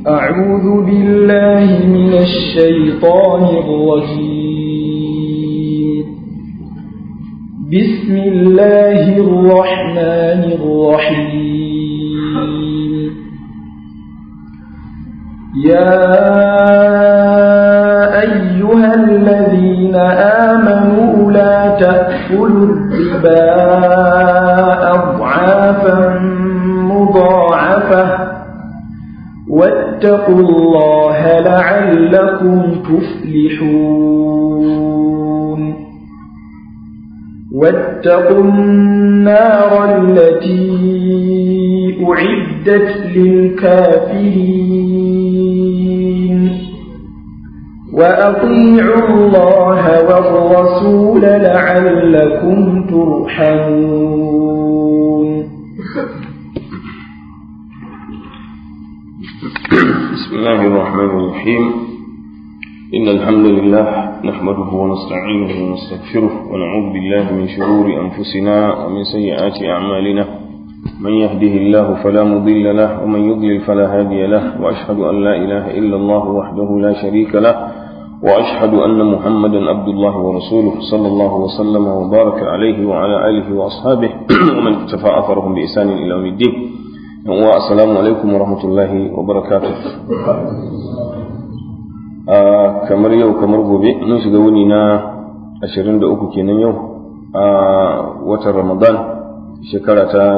أعوذ بالله من الشيطان الرجيم بسم الله الرحمن الرحيم يا أيها الذين آمنوا لا تأكلوا الربا أضعافا مضاعفة واتقوا الله لعلكم تفلحون واتقوا النار التي أعدت للكافرين وأطيعوا الله والرسول لعلكم ترحمون بسم الله الرحمن الرحيم إن الحمد لله نحمده ونستعينه ونستغفره ونعوذ بالله من شرور أنفسنا ومن سيئات أعمالنا من يهده الله فلا مضل له ومن يضلل فلا هادي له وأشهد أن لا إله إلا الله وحده لا شريك له وأشهد أن محمدا عبد الله ورسوله صلى الله وسلم وبارك عليه وعلى آله وأصحابه ومن اكتفى أثرهم بإحسان إلى يوم الدين wa assalamu alaikum wa rahmatullahi wa barakatuh kamar yau kamar gobe mun shiga wuni na 23 kenan yau a watan ramadan shekara ta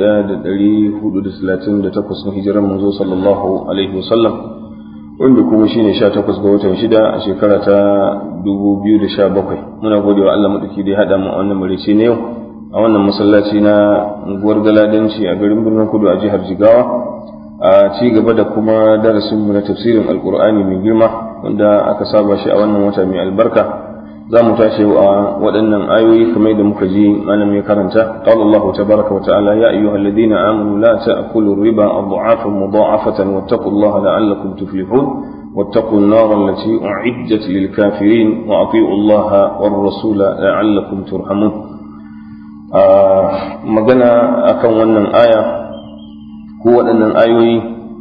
1438 na hijirar manzo sallallahu alaihi wasallam wanda kuma shine 18 ga watan shida a shekara ta 2017 muna gode wa Allah madauki da ya hada mu a wannan marice ne yau a wannan masallaci na unguwar galadanci a garin birnin kudu a jihar jigawa a ci gaba da kuma darasinmu na tafsirin alkur'ani mai girma wanda aka saba shi a wannan wata mai albarka za mu tashi a waɗannan ayoyi kamar da muka ji malam ya karanta qala Allahu tabaraka wa ta'ala ya ayyuhal ladina amanu la ta'kulu riba adha'afan mudha'afatan wattaqullaha la'allakum tuflihun واتقوا النار التي أعدت للكافرين وأطيعوا الله والرسول لعلكم ترحمون magana akan wannan aya ko waɗannan ayoyi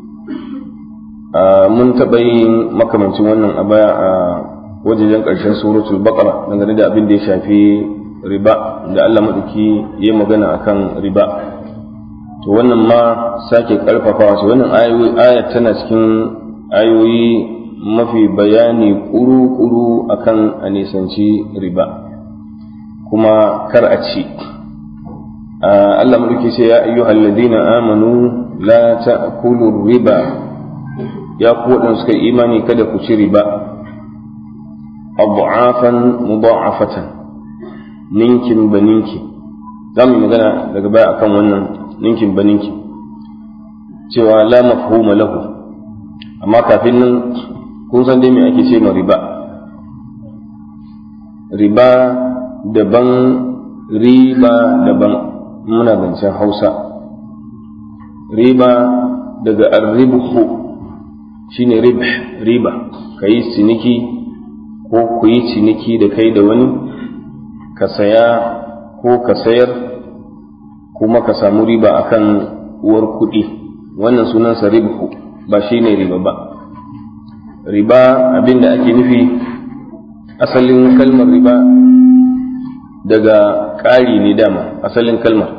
mun taɓa yin makamancin wannan a baya a wajejen ƙarshen suratul baqara dangane da abin da ya shafi riba da Allah maɗauki ya magana akan riba to wannan ma sake ƙarfafawa ce wannan aya tana cikin ayoyi mafi bayani ƙuru-ƙuru akan a nisanci riba kuma kar a ci Allah mulki ce ya ayyuhal ladina amanu la ta'kulu riba ya ku waɗanda suka imani kada ku ci riba abu'afan mudha'afatan ninkin baninki za mu magana daga baya akan wannan ninkin baninki cewa la mafhuma lahu amma kafin nan kun san dai me ake ce ma riba riba daban riba daban muna zancen hausa riba daga arribhu shine rib riba ka yi ciniki ko ku yi ciniki da kai da wani ka saya ko ka sayar kuma ka samu riba akan uwar kuɗi wannan sunansa ribhu ba shine riba ba riba abinda ake nufi asalin kalmar riba daga ƙari ne dama asalin kalmar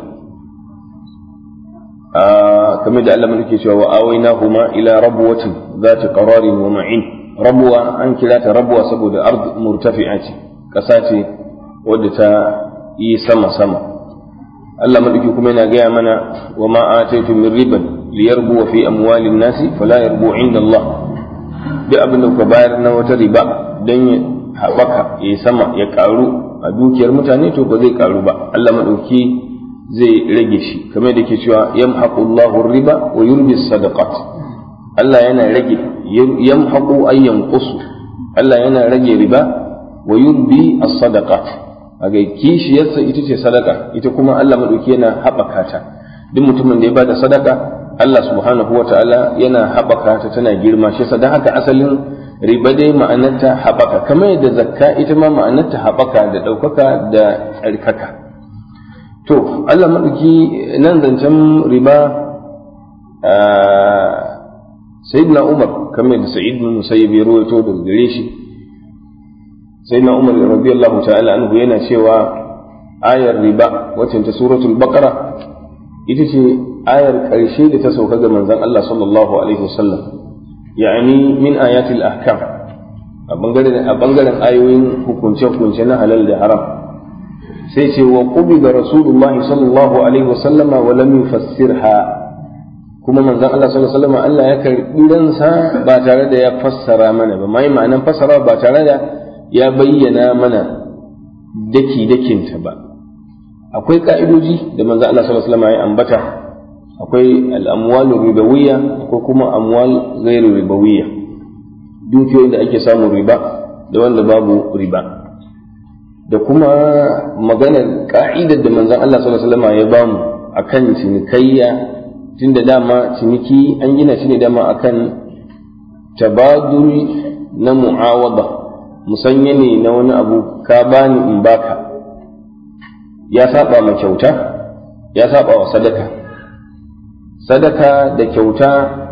kamar da Allah mulke cewa wa awaina huma ila rabwatin zati qararin wa ma'in rabwa an kira ta rabwa saboda ard murtafi'a ce ƙasa ce wadda ta yi sama sama Allah mulki kuma yana gaya mana wa ma ataitu min riban liyarbu fi amwalin nasi fala yarbu inda Allah duk abin da kuka bayar na wata riba dan ya haɓaka ya sama ya ƙaru a dukiyar mutane to ba zai ƙaru ba Allah maɗauki zai rage shi kamar da ke cewa yamhaqu Allahu riba wa yurbi sadaqat Allah yana rage yamhaqu ay yanqusu Allah yana rage riba wa yurbi as-sadaqat aga kishiyarsa ita ce sadaka ita kuma Allah maɗauki yana haɓaka ta duk mutumin da ya bada sadaka Allah subhanahu wa ta'ala yana haɓaka ta tana girma shi sa haka asalin riba dai ma'anarta haɓaka kamar yadda zakka ita ma ma'anarta haɓaka da ɗaukaka da tsarkaka to Allah maɗauki nan zancen riba sayyidina umar kamar da sa'id bin musayyib ya rawaito daga gare shi sayyidina umar radiyallahu ta'ala anhu yana cewa ayar riba wacce ta suratul baqara ita ce ayar ƙarshe da ta sauka ga manzon Allah sallallahu alaihi wasallam ya'ani min ayatil ahkam a bangaren a bangaren ayoyin hukunce hukunce na halal da haram sai ce wa qubida rasulullahi sallallahu alaihi wasallama wa lam yufassirha kuma manzon Allah sallallahu alaihi wasallam Allah ya karbi ransa ba tare da ya fassara mana ba mai ma'anan fassara ba tare da ya bayyana mana daki dakinta ba akwai ka'idoji da manzon Allah sallallahu alaihi wasallam ya ambata akwai al-amwal ribawiyya akwai kuma amwal ghairu ribawiyya dukiyoyin da ake samun riba da wanda babu riba da kuma maganar ka'idar da manzon Allah sallallahu alaihi wasallam ya bamu akan cinikayya tunda dama ciniki an gina shi ne dama akan tabadul na mu'awada musanya ne na wani abu ka bani in baka ya saba ma kyauta ya saba wa sadaka sadaka da kyauta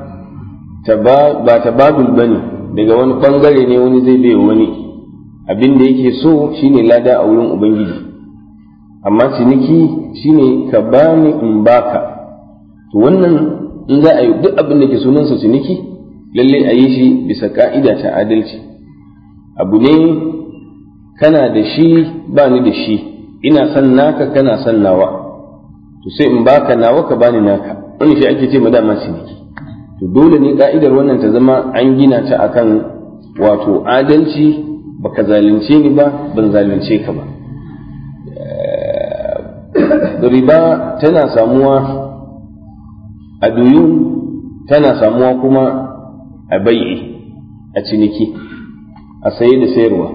ba tabadul bane daga wani bangare ne wani zai bai wani abin da yake so shine lada a wurin ubangiji amma ciniki shine ka bani in baka to wannan in za a yi duk abin da ke sunansa ciniki lalle a yi shi bisa ka'ida ta adalci abu ne kana da shi ba ni da shi ina son naka kana son nawa to sai in baka nawa ka bani naka wani shi ake ce ma dama ciniki to dole ne ka'idar wannan ta zama an gina ta akan wato adalci baka zalunce ni ba ban zalunce ka ba riba tana samuwa a duyun tana samuwa kuma a bai'i a ciniki a saye da sayarwa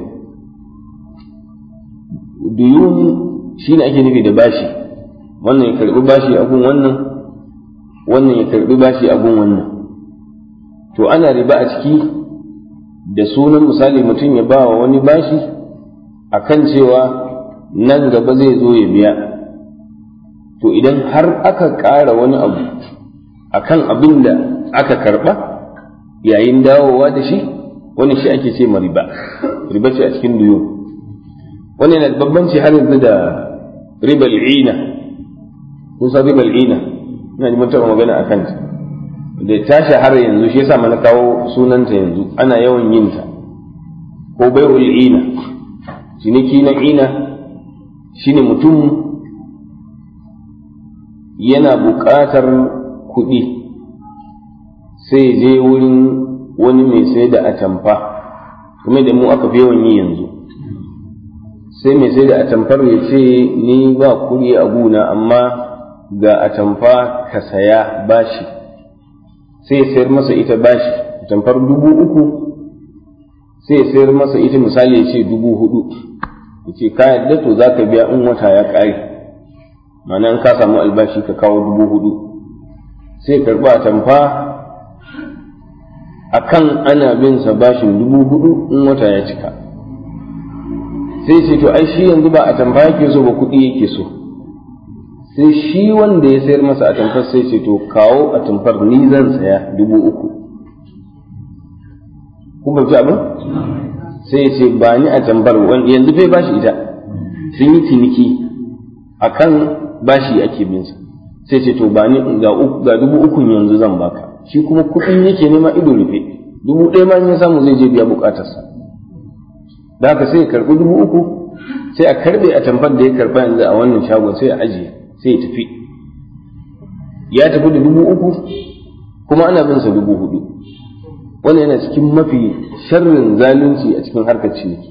duyun shi ne ake nufi da bashi wannan ya karbi bashi a gun wannan wannan ya karbi bashi a gun wannan to ana riba a ciki da sunan misali mutum ya ba wa wani bashi a kan cewa nan gaba zai zo ya biya to idan har aka ƙara wani abu akan abin da aka karɓa yayin dawowa da shi wani shi ake ce ma riba riba ce a cikin duyo wani yana da bambanci har yanzu da ribal ina kun san ribal ina ina ji taɓa magana a kanta da ta shahara yanzu shi yasa mana kawo sunanta yanzu ana yawan yin ta ko bai'ul ina ciniki na ina shine mutum yana buƙatar kuɗi sai je wurin wani mai sai da atamfa kuma da mu aka fi yawan yi yanzu sai mai sai da atamfar ya ce ni ba kuɗi a guna amma ga atamfa ka saya bashi sai sayar masa ita bashi atamfar dubu uku sai sayar masa ita misali ya ce dubu hudu ya ce ka yadda to za ka biya in wata ya ƙare ma'ana in ka samu albashi ka kawo dubu hudu sai karɓi atamfa a kan ana bin sa bashin dubu hudu in wata ya cika sai ce to ai shi yanzu ba atamfa yake so ba kuɗi yake so sai shi wanda ya sayar masa atamfar sai ce to kawo atamfar ni zan saya dubu uku kun fahimci abin sai ya ce ba ni atamfar yanzu fai bashi ita sun yi ciniki akan bashi ake bin sa sai ce to ba ni ga dubu ukun yanzu zan baka shi kuma kuɗin yake nema ido rufe dubu ɗaya ma in ya samu zai je biya buƙatarsa da haka sai ya karɓi dubu uku sai a karɓe a tamfar da ya karɓa yanzu a wannan shagon sai a ajiye sai ya tafi ya tafi da dubu uku kuma ana bin sa dubu hudu wannan yana cikin mafi sharrin zalunci a cikin harkar ciniki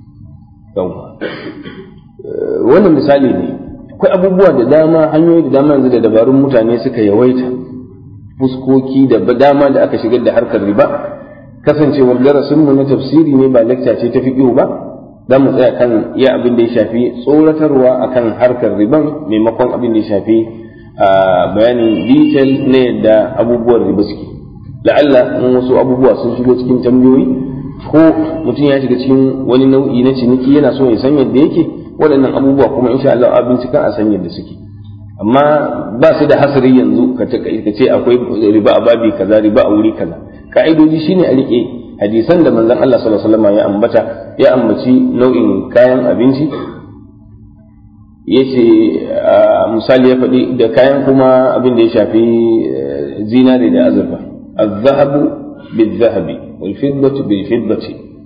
wannan misali ne akwai abubuwa da dama hanyoyi da dama yanzu da dabarun mutane suka yawaita fuskoki da dama da aka shigar da harkar riba kasancewar darasinmu na tafsiri ne ba lakca ce ta fiƙihu ba za mu tsaya kan iya abin da ya shafi tsoratarwa akan harkar riban maimakon abin da ya shafi bayanin detail na yadda abubuwan riba suke la'alla in wasu abubuwa sun shigo cikin tambayoyi ko mutum ya shiga cikin wani nau'i na ciniki yana so ya san yadda yake waɗannan abubuwa kuma insha Allah a binciken a san yadda suke amma ba su da hasari yanzu ka ce akwai riba a babi kaza riba a wuri kaza ka'idoji shine a rike hadisan da manzon Allah sallallahu alaihi wasallam ya ambata ya ambaci nau'in kayan abinci yace misali ya faɗi da kayan kuma abin da ya shafi zinari da azurfa الذهب بالذهب والفضة بالفضة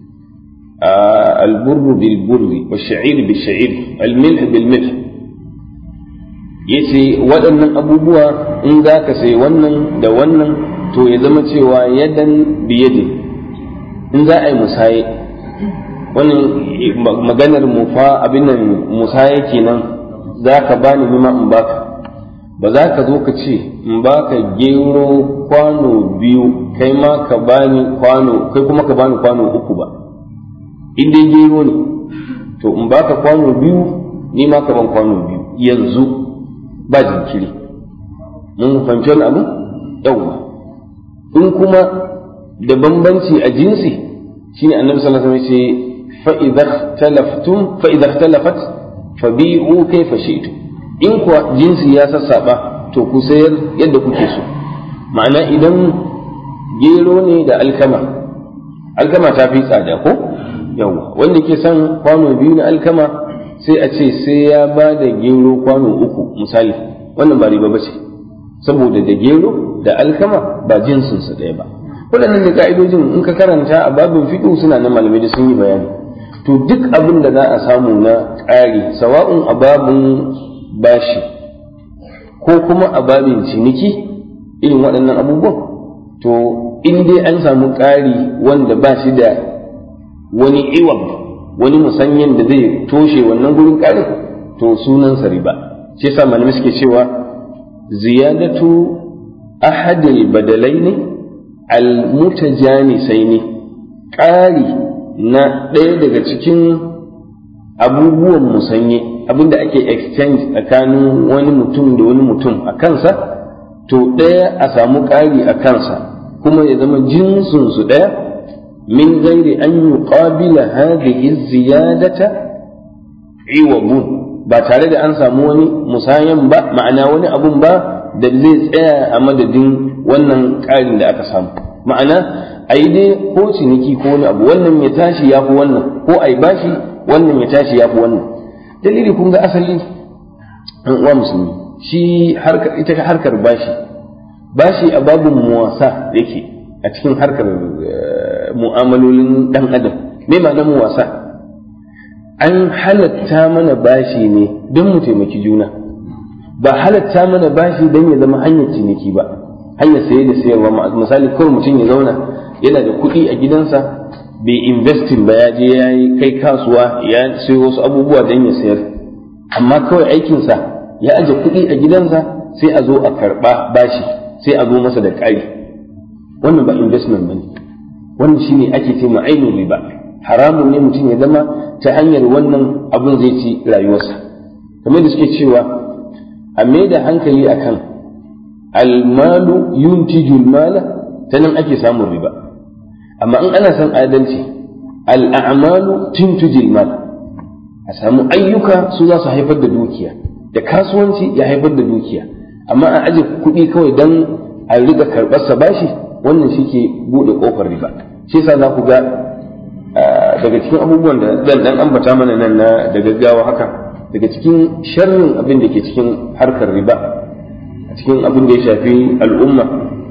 البر بالبر والشعير بالشعير الملح بالملح yace waɗannan abubuwa in za ka sai wannan da wannan to ya zama cewa yadan biyadin in za a yi musaye wannan maganar mufa abin nan musaye kenan za ka bani nima in baka ba za ka zo ka ce in baka gero kwano biyu kai ma ka bani kwano kai kuma ka bani kwano uku ba in dai gero ne to in baka kwano biyu ni ma ka ban kwano biyu yanzu ba jinkiri mun fahimci wani abu yawwa in kuma da bambanci a jinsi shine annabi sallallahu alaihi wasallam ce fa idza ikhtalaftum fa idza ikhtalafat fabi'u kayfa shi'tum in kuwa jinsi ya sassaba to ku sayar yadda kuke so ma'ana idan gero ne da alkama alkama ta fi tsada ko yawa wanda ke son kwano biyu na alkama sai a ce sai ya ba da gero kwano uku misali wannan ba riba bace saboda da gero da alkama ba jinsinsu ɗaya ba waɗannan da ka'idojin in ka karanta a babin fiƙo suna na malamai da sun yi bayani to duk abin da za a samu na ƙari sawa'un a babin bashi ko kuma a babin ciniki irin waɗannan abubuwan to in dai an samu ƙari wanda ba shi da wani iwab wani musanyen da zai toshe wannan gurin ƙarin to sunansa riba shi yasa malamai suke cewa ziyadatu ahadil badalaini almutajanisaini ƙari na ɗaya daga cikin abubuwan musanye abinda ake exchange tsakanin wani mutum da wani mutum a kansa to ɗaya a samu ƙari a kansa kuma ya zama jinsinsu ɗaya min gairi an yi ƙabila hadhihi ziyadata iwabun ba tare da an samu wani musayan ba ma'ana wani abun ba da zai tsaya a madadin wannan ƙarin da aka samu ma'ana a yi dai ko ciniki ko wani abu wannan ya tashi ya fi wannan ko a yi bashi wannan ya tashi ya fi wannan dalili kun ga asali an uwa musulmi shi ita harkar bashi bashi a babin muwasa yake a cikin harkar mu'amalolin dan adam me ma'anar muwasa an halatta mana bashi ne don mu taimaki juna ba halatta mana bashi don ya zama hanyar ciniki ba hanyar saye da sayarwa misali kawai mutum ya zauna yana da kuɗi a gidansa bai investin ba ya je ya yi kai kasuwa ya sayo wasu abubuwa don ya sayar amma kawai aikinsa ya aje kuɗi a gidansa sai a zo a karɓa bashi sai a zo masa da ƙari wannan ba investment ba ne wannan shine ake ce ainihin riba haramun ne mutum ya zama ta hanyar wannan abun zai ci rayuwarsa kamar da suke cewa a mai da hankali akan almalu yuntijul mala ta nan ake samun riba amma in ana son adalci al'amalu tuntujil mal a samu ayyuka su za su haifar da dukiya da kasuwanci ya haifar da dukiya amma a aje kuɗi kawai don a riga karɓar sa bashi wannan shi ke buɗe ƙofar riba shi yasa za ku ga daga cikin abubuwan da zan dan ambata mana nan na da gaggawa haka daga cikin sharrin abin da ke cikin harkar riba a cikin abin da ya shafi al'umma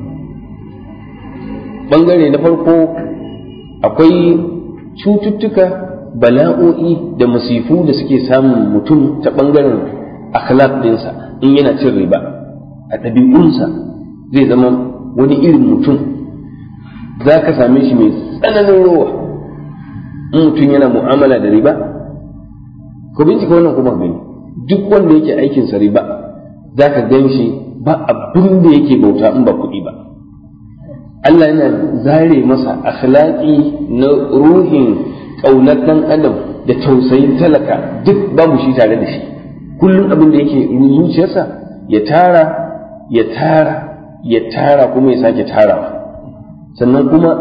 bangare na farko akwai cututtuka bala'o'i da masifu da suke samun mutum ta bangaren akhlaq dinsa in yana cin riba a ɗabi'unsa zai zama wani irin mutum za ka same shi mai tsananin rowa in mutum yana mu'amala da riba ko bincika wannan kuma gani duk wanda yake aikinsa riba za ka gan shi ba abin da yake bauta in ba kuɗi ba Allah yana zare masa akhlaqi na ruhin ƙaunar ɗan adam da tausayin talaka duk babu shi tare da shi kullum abin da yake zuciyarsa ya tara ya tara ya tara kuma ya sake tarawa sannan kuma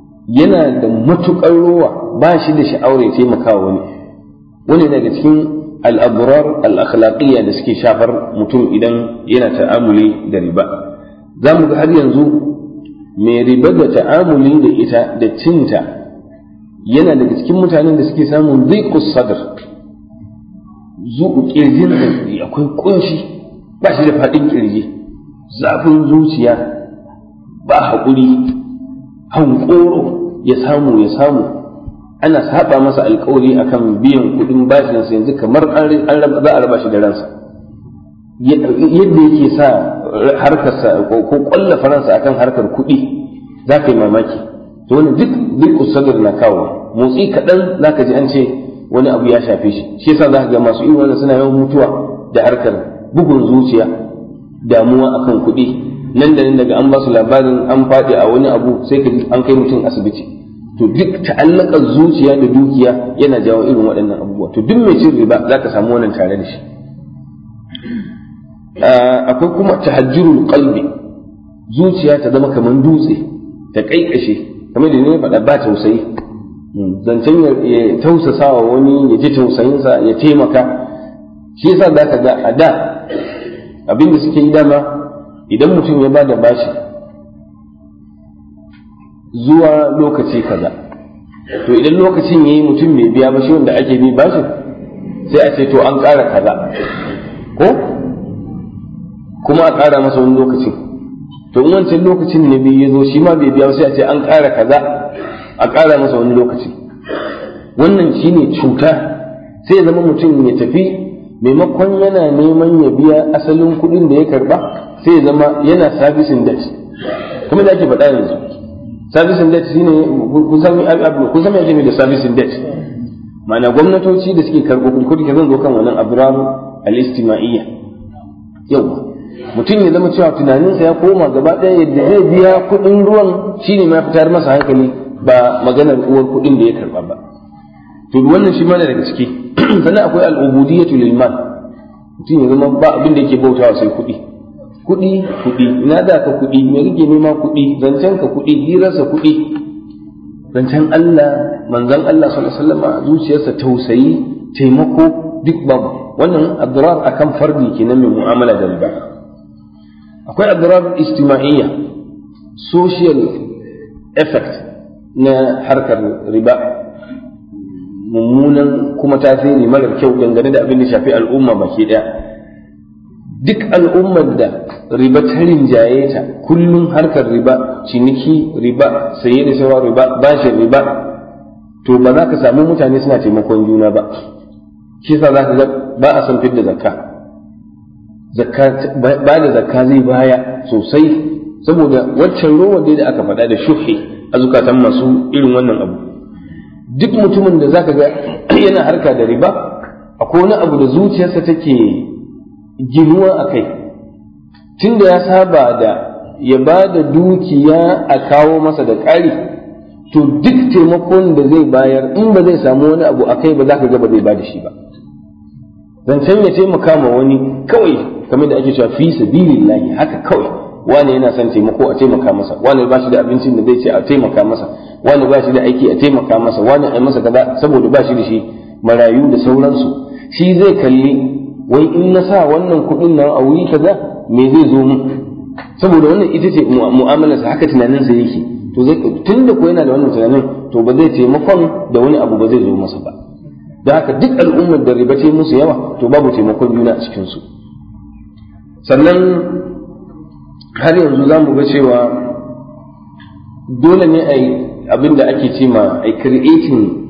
yana da matuƙar rowa ba shi da sha'awar ya taimaka wani wani daga cikin al'aburar al'akhlaƙiyya da suke shafar mutum idan yana ta'amuli da riba za mu ga har yanzu mai riba da ta'amuli da ita da cinta yana daga cikin mutanen da suke samun zaiƙus sadar zuƙu ƙirjin akwai ƙunshi ba shi da faɗin ƙirji zafin zuciya ba haƙuri hankoro ya samu ya samu ana saba masa alkawari akan biyan kuɗin bashinsa yanzu kamar za a raba shi da ransa yadda yake sa harkarsa ko ƙwalla faransa akan harkar kuɗi za ka yi mamaki to wani duk duk usadar na kawo motsi kaɗan za ka ji an ce wani abu ya shafe shi shi yasa za ka ga masu irin wannan suna yawan mutuwa da harkar bugun zuciya damuwa akan kuɗi nan da nan daga an ba su labarin an faɗi a wani abu sai ka an kai mutum asibiti to duk ta'allakar zuciya da dukiya yana jawo irin waɗannan abubuwa to duk mai cin riba za ka samu wannan tare da shi akwai kuma tahajjurul qalbi zuciya ta zama kamar dutse ta kaikashe kamar da ne faɗa ba tausayi zancen ya tausasa wa wani ya ji tausayinsa ya taimaka shi yasa za ka ga a da abin da suke yi dama idan mutum ya ba da bashi zuwa lokaci kaza to idan lokacin yayi mutum bai biya ba shi wanda ake bi bashin sai a ce to an ƙara kaza ko kuma a ƙara masa wani lokacin to in wancan lokacin ne biyu ya zo shi ma bai biya ba sai a ce an ƙara kaza a ƙara masa wani lokaci wannan shine cuta sai ya zama mutum ya tafi maimakon yana neman ya biya asalin kuɗin da ya karba sai ya zama yana servicing debt kuma da ake faɗa yanzu servicing debt shine kusan kusan me ake da servicing debt ma'ana gwamnatoci da suke karɓo kuɗi kuɗi zan zo kan wannan abrar al-istima'iyya yau mutum ya zama cewa tunaninsa ya koma gaba ɗaya yadda zai biya kuɗin ruwan shine ma fitar masa hankali ba maganar uwar kuɗin da ya karɓa ba to wannan shi mana daga ciki sannan akwai al'ubudiyatu lil mal mutum ya zama ba abin da yake bautawa sai kuɗi kuɗi kuɗi ina da ka kuɗi me rike nema kuɗi zancen ka kuɗi hirarsa kuɗi zancen Allah manzon Allah sallallahu alaihi wasallam zuciyarsa tausayi taimako duk babu wannan adrar akan fardi kenan mai mu'amala da riba akwai adrar istima'iyya social effect na harkar riba mummunan kuma tasiri marar kyau dangane da abin da shafi al'umma baki daya duk al'ummar da riba ta rinjaye ta kullum harkar riba ciniki riba saye da sawa riba bashin riba to ba za ka samu mutane suna taimakon juna ba shi yasa za ka ga ba a san fidda zakka zakka ba da zakka zai baya sosai saboda waccan rowa da aka faɗa da shuhi a zukatan masu irin wannan abu duk mutumin da zaka ga yana harka da riba akwai wani abu da zuciyarsa take ginuwa a kai tunda ya saba da ya ba da dukiya a kawo masa da ƙari to duk taimakon da zai bayar in ba zai samu wani abu a kai ba za ka ga ba zai ba da shi ba zancen ya taimaka ma wani kawai kamar da ake cewa fi sabilillahi haka kawai wani yana son taimako a taimaka masa wani ba shi da abincin da zai ce a taimaka masa wani ba shi da aiki a taimaka masa wani a masa kaza saboda ba shi da shi marayu da sauransu shi zai kalli wai in na sa wannan kuɗin nan a wuri kaza me zai zo mu saboda wannan ita ce mu'amalarsa haka tunaninsa yake to zai tun da ko yana da wannan tunanin to ba zai taimakon da wani abu ba zai zo masa ba da haka duk al'ummar da riba ce musu yawa to babu taimakon juna a cikinsu sannan har yanzu za mu ga cewa dole ne a yi abin da ake ce ma a creating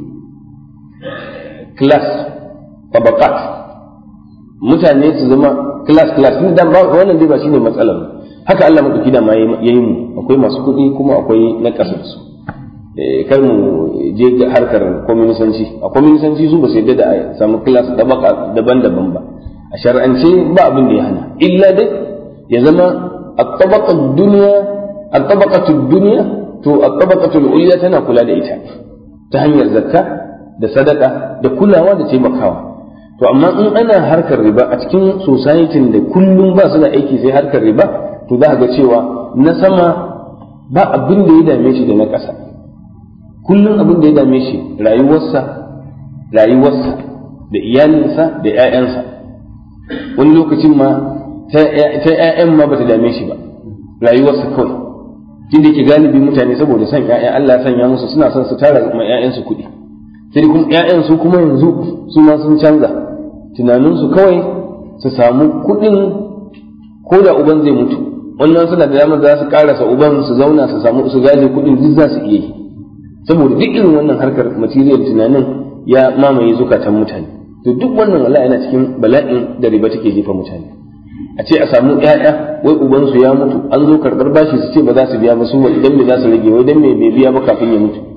class tabakat mutane su zama class class ni dan ba wannan dai ba shine matsalar haka Allah madauki da ma yayi mu akwai masu kuɗi kuma akwai na ƙasar su kar mu je ga harkar kwaminisanci a kwaminisanci su ba su yadda da a samu class tabaka daban-daban ba a shar'ance ba abin da ya hana illa dai ya zama الطبقة الدنيا الطبقة الدنيا تو الطبقة العليا تنا كلا da ita ta hanyar zakka da sadaka da kulawa da taimakawa to amma in ana harkar riba a cikin society da kullum ba su da aiki sai harkar riba to za ga cewa na sama ba abin da ya dame shi da na ƙasa kullum abin da ya dame shi rayuwarsa rayuwarsa da iyalinsa da 'ya'yansa wani lokacin ma ta 'ya'yan ma bata dame shi ba rayuwarsa kawai tun da ke galibi mutane saboda son 'ya'ya Allah ya sanya musu suna son su tara ma 'ya'yansu kuɗi sai kuma 'ya'yan su kuma yanzu su ma sun canza tunaninsu kawai su samu kuɗin ko da uban zai mutu wannan suna da damar za su karasa uban su zauna su samu su gaje kuɗin duk za su iya yi saboda duk irin wannan harkar material tunanin ya mamaye zukatan mutane to duk wannan wallahi yana cikin bala'in da riba take jefa mutane a ce a samu ƴaƴa wai uban su ya mutu an zo karɓar bashi su ce ba za su biya ba su idan me za su rage wai dan me bai biya ba kafin ya mutu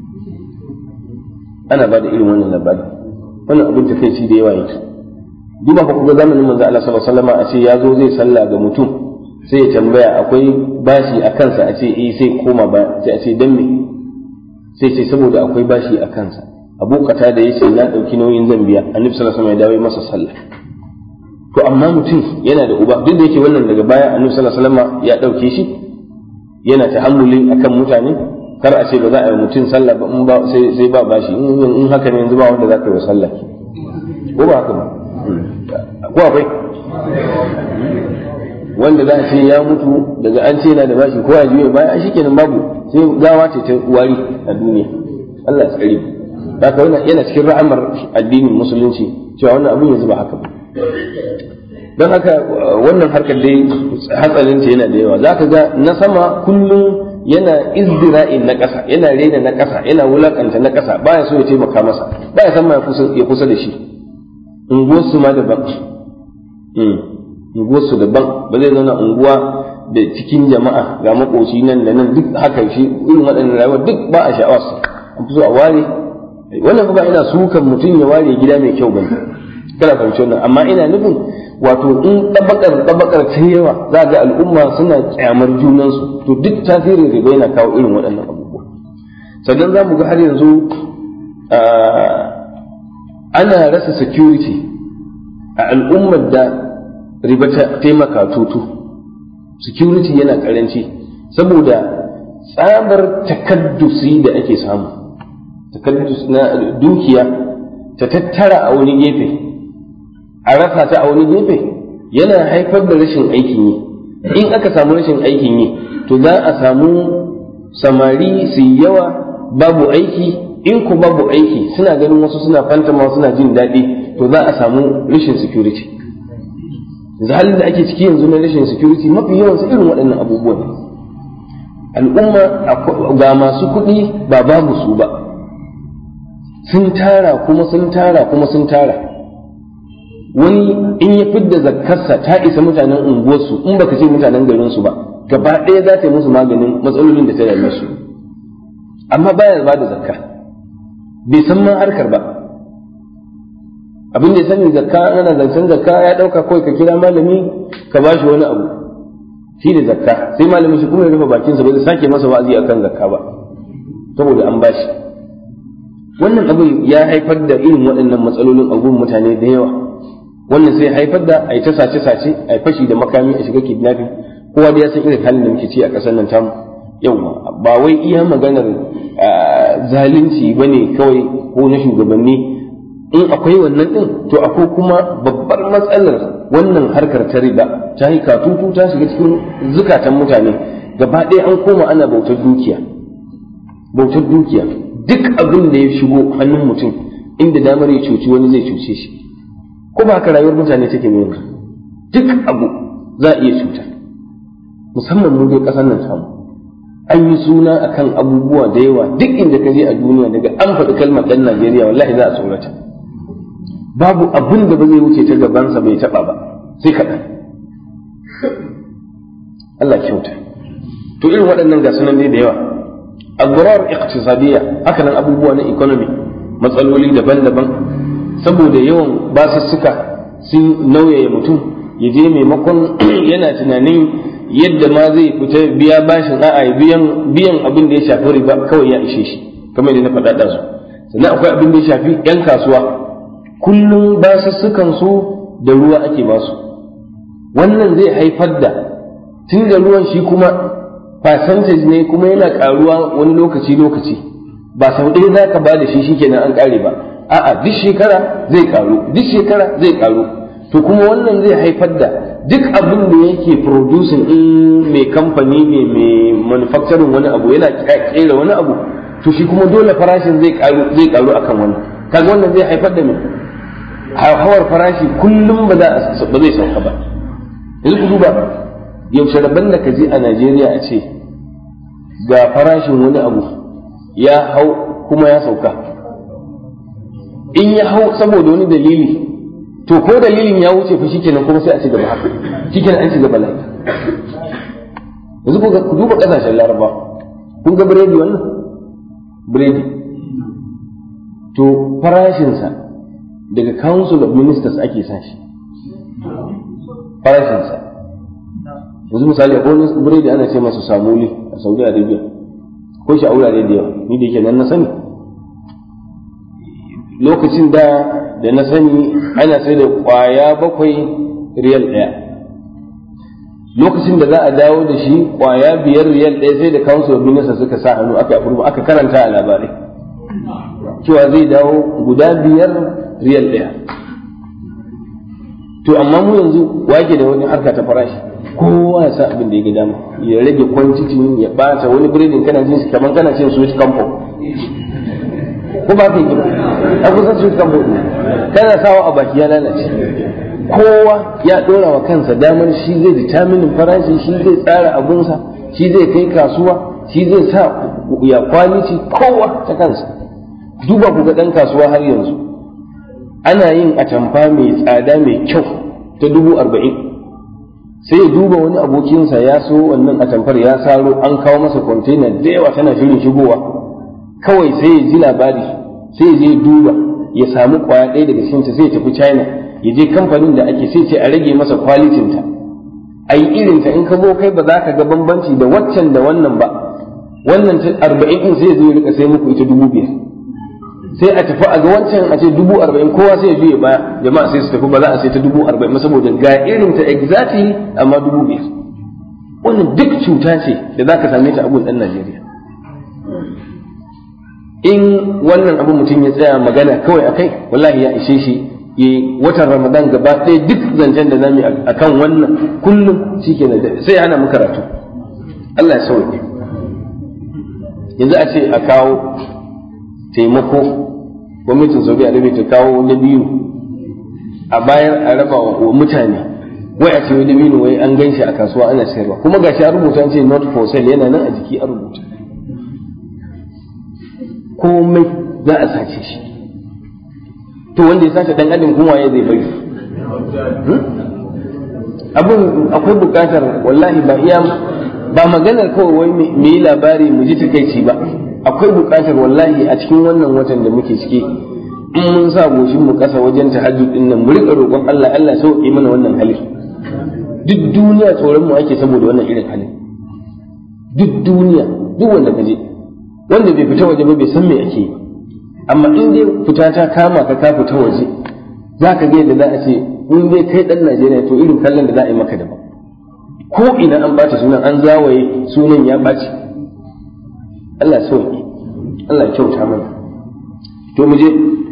ana ba da irin wannan labari wannan abin takeici da yawa yake duba ku ga zamanin manzo Allah sallallahu alaihi wasallam a ce ya zo zai sallah ga mutum sai ya tambaya akwai bashi a kansa a ce eh sai koma ba sai a ce dan me sai ce saboda akwai bashi a kansa abu kata da yace na dauki nauyin zan biya annabi sallallahu alaihi wasallam ya dawo masa sallah to amma mutum yana da uba duk da yake wannan daga baya annabi sallallahu alaihi wasallam ya dauke shi yana tahammuli akan mutane kar a ce ba za a yi mutum sallah ba in ba sai sai ba bashi in haka ne yanzu ba wanda za ka yi wa sallah ko ba haka ba ko akwai wanda za a ce ya mutu daga an ce yana da bashi ko a juya baya shi kenan babu sai gawa ce ta wari a duniya Allah ya tsare haka wannan yana cikin ra'amar addinin musulunci cewa wannan abin yanzu ba haka ba don haka wannan harkar dai hatsarin ta yana da yawa za ka ga na sama kullum yana izdira'in na ƙasa yana rena na ƙasa yana wulakanta na ƙasa baya so ya taimaka masa baya san ma ya kusa da shi unguwarsu ma daban unguwarsu daban ba zai zauna unguwa da cikin jama'a ga makoci nan da nan duk haka shi irin waɗannan rayuwa duk ba a sha'awarsa an fi so a ware wannan ba ina sukan mutum ya ware gida mai kyau bane kana fahimci wannan amma ina nufin wato in tabakar tabakar ta yawa za ga al'umma suna kyamar junansu to duk tasirin riba yana kawo irin waɗannan abubuwa sannan za mu ga har yanzu ana rasa security a al'ummar da riba ta taimaka tutu security yana karanci saboda tsabar takaddusi da ake samu takaddus na dukiya ta tattara a wani gefe a rasa ta a wani gefe yana haifar da rashin aikin yi in aka samu rashin aikin yi to za a samu samari su yawa babu aiki in ku babu aiki suna ganin wasu suna fantama suna jin daɗi to za a samu rashin security yanzu halin da ake ciki yanzu na rashin security mafi yawan su irin waɗannan abubuwan al'umma ga masu kuɗi ba babu su ba sun tara kuma sun tara kuma sun tara wani in ya fidda zakkarsa ta isa mutanen unguwarsu in baka ce mutanen garinsu ba gaba ɗaya za ta yi musu maganin matsalolin da ta dame su amma baya ba da zakka bai san ma harkar ba abin da ya sani zakka ana zancen zakka ya ɗauka kawai ka kira malami ka ba shi wani abu shi da zakka sai malamin shi kuma ya rufe bakinsa ba zai sake masa wa'azi akan zakka ba saboda an bashi wannan abin ya haifar da irin waɗannan matsalolin a gun mutane da yawa wannan sai haifar da a yi ta sace-sace a yi fashi da makami a shiga kidnapping kowa da ya san irin halin da muke ci a ƙasar nan tamu yawa ba wai iya maganar zalunci ba ne kawai ko na shugabanni in akwai wannan ɗin to akwai kuma babbar matsalar wannan harkar ta riba ta yi katutu ta shiga cikin zukatan mutane gaba ɗaya an koma ana bautar dukiya bautar dukiya duk abin da ya shigo hannun mutum inda damar ya cuci wani zai cuce shi ko ba haka rayuwar mutane take mai yanzu duk abu za a iya cuta musamman mu dai ƙasar nan tamu an yi suna akan abubuwa da yawa duk inda ka je a duniya daga an faɗi kalmar ɗan Najeriya wallahi za a tsorata babu abin da ba zai wuce ta gabansa bai taɓa ba sai kaɗan Allah kyauta to irin waɗannan ga sunan ne da yawa abubuwar iqtisadiyya haka nan abubuwa na economy matsaloli daban-daban saboda yawan basussuka sun nauyaya mutum ya je maimakon yana tunanin yadda ma zai fita biya bashin a'a biyan biyan abin da ya shafi riba kawai ya ishe shi kamar yadda na faɗa da su sannan akwai abin da ya shafi yan kasuwa kullum basussukan su da ruwa ake basu wannan zai haifar da tun da ruwan shi kuma percentage ne kuma yana karuwa wani lokaci lokaci ba sau ɗaya za ka ba da shi shikenan an ƙare ba a'a duk shekara zai karu duk shekara zai karu to kuma wannan zai haifar da duk abin da yake producing in mai kamfani ne mai manufacturing wani abu yana kera wani abu to shi kuma dole farashin zai karu zai karu akan wannan kaga wannan zai haifar da mai hawar farashi kullum ba za ba zai sauka ba yanzu ku duba yaushe rabban da ka je a Najeriya a ce ga farashin wani abu ya hau kuma ya sauka in ya hau saboda wani dalili to ko dalilin ya wuce fa shikenan kuma sai a ci gaba haka shikenan an ci gaba lai yanzu ku duba kasashen laraba kun ga biredi wannan biredi to farashinsa daga council of ministers ake sa shi farashinsa yanzu misali akwai wani biredi ana ce masa samuli a saudi arabia ko shi a wurare da yawa ni da yake nan na sani lokacin da da na sani ana sai da kwaya bakwai riyal ɗaya lokacin da za a dawo da shi kwaya biyar riyal ɗaya sai da council of ministers suka sa hannu aka aka karanta a labarai cewa zai dawo guda biyar riyal ɗaya to amma mu yanzu wake da wani harka ta farashi kowa ya sa abin da ya ga dama ya rage quantity ya bata wani biredin kana jin shi kamar kana cin sweet campo ko ba ka yi a kusan sweet campo kana sawa a baki ya lalace kowa ya dora wa kansa damar shi zai determinin farashi shi zai tsara abunsa shi zai kai kasuwa shi zai sa ya kwaliti kowa ta kansa duba ku ga dan kasuwa har yanzu ana yin atamfa mai tsada mai kyau ta dubu arba'in sai ya duba wani abokinsa ya so wannan atamfar ya saro an kawo masa kwantena da yawa tana shirin shigowa kawai sai ya ji labari sai ya je duba ya samu kwaya ɗaya daga cikinta sai ya tafi china ya je kamfanin da ake sai ce a rage masa kwalitinta a yi irinta in ka zo kai ba za ka ga bambanci da waccan da wannan ba wannan ta arba'in ɗin sai ya zo ya rika sai muku ita dubu biyar sai a tafi a ga wancan a ce dubu arba'in kowa sai ya juya baya jama'a sai su tafi ba za a sai ta dubu arba'in saboda ga irin ta exactly amma dubu biyar wannan duk cuta ce da za ka same ta abun ɗan Najeriya in wannan abu mutum ya tsaya magana kawai a kai wallahi ya ishe shi yi watan ramadan gaba ɗaya duk zancen da zamu a kan wannan kullum shi ke sai ana mu karatu Allah ya sauke yanzu a ce a kawo taimako gwamnatin saudi arabia ta kawo na biyu a bayan a raba wa mutane wai a ce wani dabino wai an gan shi a kasuwa ana sayarwa kuma gashi a rubuta an ce not for sale yana nan a jiki a rubuta komai za a sace shi to wanda ya sace dan adam kuma ya zai bari abin akwai bukatar wallahi ba iya ba maganar kawai wai mu yi labari mu ji takaici ba akwai bukatar wallahi a cikin wannan watan da muke ciki in mun sa goshin mu kasa wajen tahajjud din nan mu rika roƙon Allah Allah sauke mana wannan halin duk duniya tsoron mu ake saboda wannan irin halin duk duniya duk wanda kaje wanda bai fita waje ba bai san me ake yi amma in dai fita ta kama ka ka fita waje za ka ga yadda za a ce in dai kai dan Najeriya to irin kallon da za a yi maka daban ko ina an bata sunan an zawaye sunan ya ɓaci Allah sauki Allah kyauta mana to mu je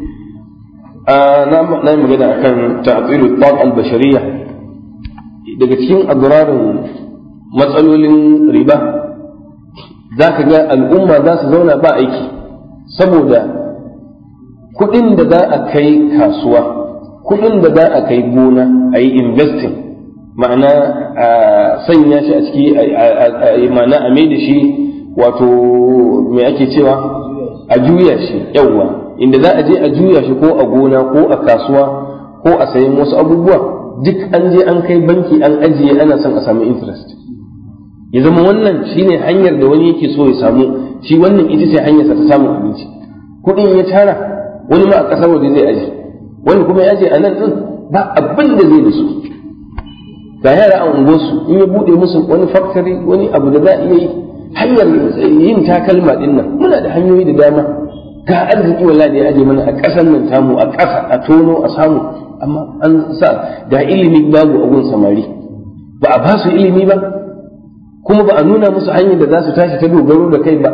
na yi magana akan ta'tilu tat al-bashariyya daga cikin adrarin matsalolin riba za ka ga al'umma za su zauna ba aiki saboda kuɗin da za a kai kasuwa kuɗin da za a kai gona a yi investing ma'ana a sanya shi a ciki ma'ana a mai da shi wato me ake cewa a juya shi yawwa inda za a je a juya shi ko a gona ko a kasuwa ko a sayan wasu abubuwa duk an je an kai banki an ajiye ana son a samu interest ya zama wannan shine hanyar da wani yake so ya samu shi wannan ita ce hanyarsa ta samun abinci kuɗin ya tara wani ma a ƙasar waje zai aje wani kuma ya aje a nan ɗin ba abin da zai da su ga yara a unguwarsu in ya buɗe musu wani factory wani abu da za a iya yi hanyar yin takalma ɗin nan muna da hanyoyi da dama ga arziki wallahi da ya aje mana a ƙasar nan tamu a ƙasa a tono a samu amma an sa ga ilimi babu a gun samari ba a ba su ilimi ba kuma ba a nuna musu hanyar da za su tashi ta dogaro da kai ba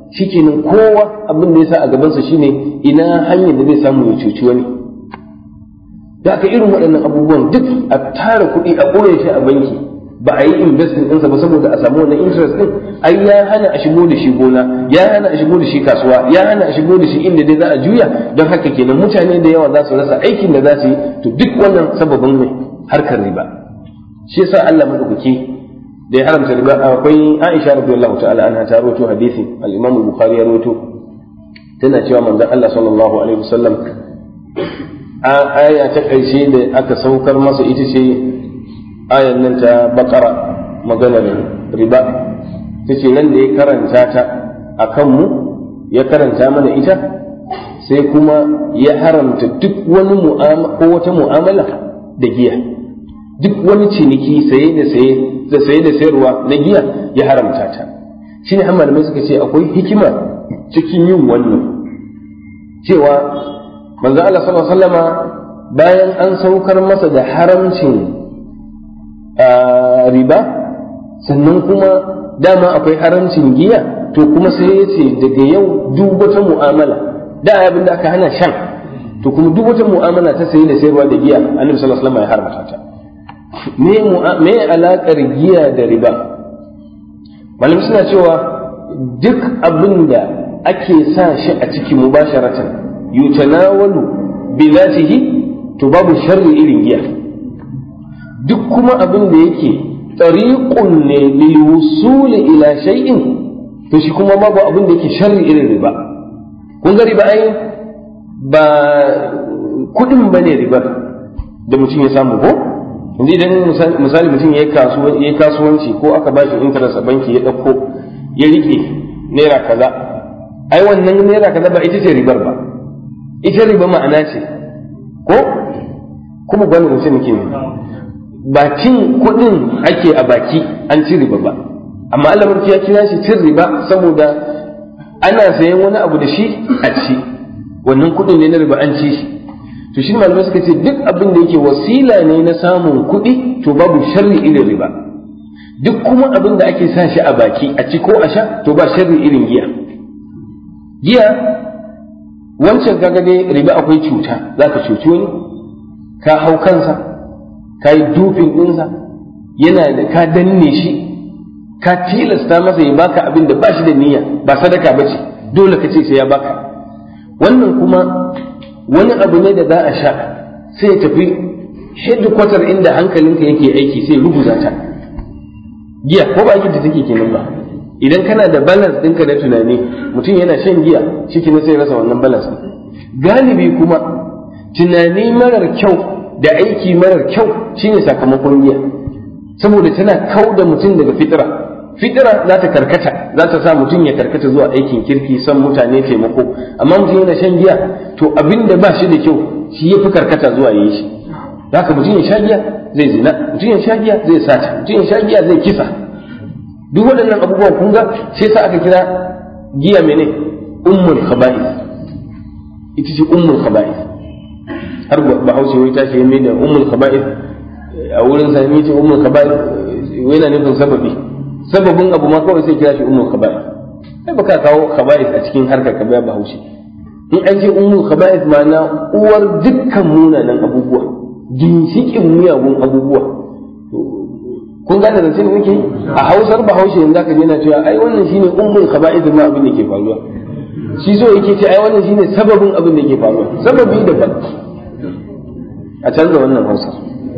shikenan kowa abin da ya sa a gabansa shine ina hanyar da zai samu ya cuci wani da aka irin waɗannan abubuwan duk a tara kuɗi a ɓoye shi a banki ba a yi investing ɗinsa ba saboda a samu wannan interest ɗin ai ya hana a shigo da shi gona ya hana a shigo da shi kasuwa ya hana a shigo da shi inda dai za a juya don haka kenan mutane da yawa za su rasa aikin da za su yi to duk wannan sababin mai harkar riba shi yasa Allah madaukaki da ya haramta riba akwai Aisha radiyallahu ta'ala anha ta rawaito hadisi al-Imam al-Bukhari ya rawaito tana cewa manzon Allah sallallahu alaihi wasallam a aya ta ƙarshe da aka saukar masa ita ce ayan nan ta bakara maganar riba ta ce nan da ya karanta ta a kanmu ya karanta mana ita sai kuma ya haramta duk wani ko wata mu'amala da giya duk wani ciniki saye da saye da saye da sayarwa na giya ya haramta ta shi ne malamai suka ce akwai hikima cikin yin wannan cewa manzo Allah sallallahu alaihi wasallama bayan an saukar masa da haramcin riba sannan kuma dama akwai haramcin giya to kuma sai ya ce daga yau duk wata mu'amala da abin da aka hana shan to kuma duk wata mu'amala ta sayi da sayarwa da giya annabi sallallahu alaihi wasallam ya haramta ta me me alakar giya da riba malam suna cewa duk abin da ake sa shi a ciki mubasharatan yutanawalu bi zatihi to babu sharri irin giya duk kuma abin da yake tariqun ne lil wusuli ila shay'in to shi kuma babu abin da yake sharri irin riba kun ga riba ai ba kudin bane riba da mutum ya samu ko yanzu idan misali mutum ya yi kasuwanci ko aka ba shi interest a banki ya ɗauko ya riƙe naira kaza ai wannan naira kaza ba ita ce ribar ba ita riba ma'ana ce ko kuma gwani mutum ke ne ba cin kuɗin ake a baki an ci riba ba amma Allah ya kira shi cin riba saboda ana sayan wani abu da shi a ci wannan kuɗin ne na riba an ci shi to shi malamai suka ce duk abin da yake wasila ne na samun kuɗi to babu sharri irin riba duk kuma abin da ake sa shi a baki a ci ko a sha to ba sharri irin giya giya wancan kaga dai riba akwai cuta za ka cuci wani ka hau kansa ka yi dufin ɗinsa yana da ka danne shi ka tilasta masa ya baka abin da ba shi da niyya ba sadaka ba ce dole ka ce sai ya baka wannan kuma wani abu ne da za a sha sai ya tafi headquarter inda hankalinka yake aiki sai ruguza ta giya ko ba da take kenan ba idan kana da balance ɗinka na tunani mutum yana shan giya shi sai rasa wannan balance galibi kuma tunani marar kyau da aiki marar kyau shine sakamakon giya saboda tana kau da mutum daga fitira fitira za ta karkata za ta sa mutum ya karkata zuwa aikin kirki son mutane taimako amma mutum yana shan giya to abin da ba shi da kyau shi ya fi karkata zuwa yi shi haka mutum ya sha giya zai zina mutum ya sha giya zai sata mutum ya sha giya zai kisa duk waɗannan abubuwan kun ga sai sa aka kira giya mene ummul khaba'is ita ce ummul khaba'is har bahaushe wai ta ce mai da ummul khaba'is a wurin sa ce ummul khaba'is yana nufin sababi sababin abu ma kawai sai kira shi ummul khaba'is kai baka kawo khaba'is a cikin harkar ka ba bahaushe in an ce ummul khaba'is ma'ana uwar dukkan munanan abubuwa ginshikin miyagun abubuwa kun gane zance da nake a hausar bahaushe yanzu zaka je na cewa ai wannan shine ummul khaba'is ma abin da ke faruwa shi so yake ce ai wannan shine sababin abin da ke faruwa sababi daban a canza wannan hausar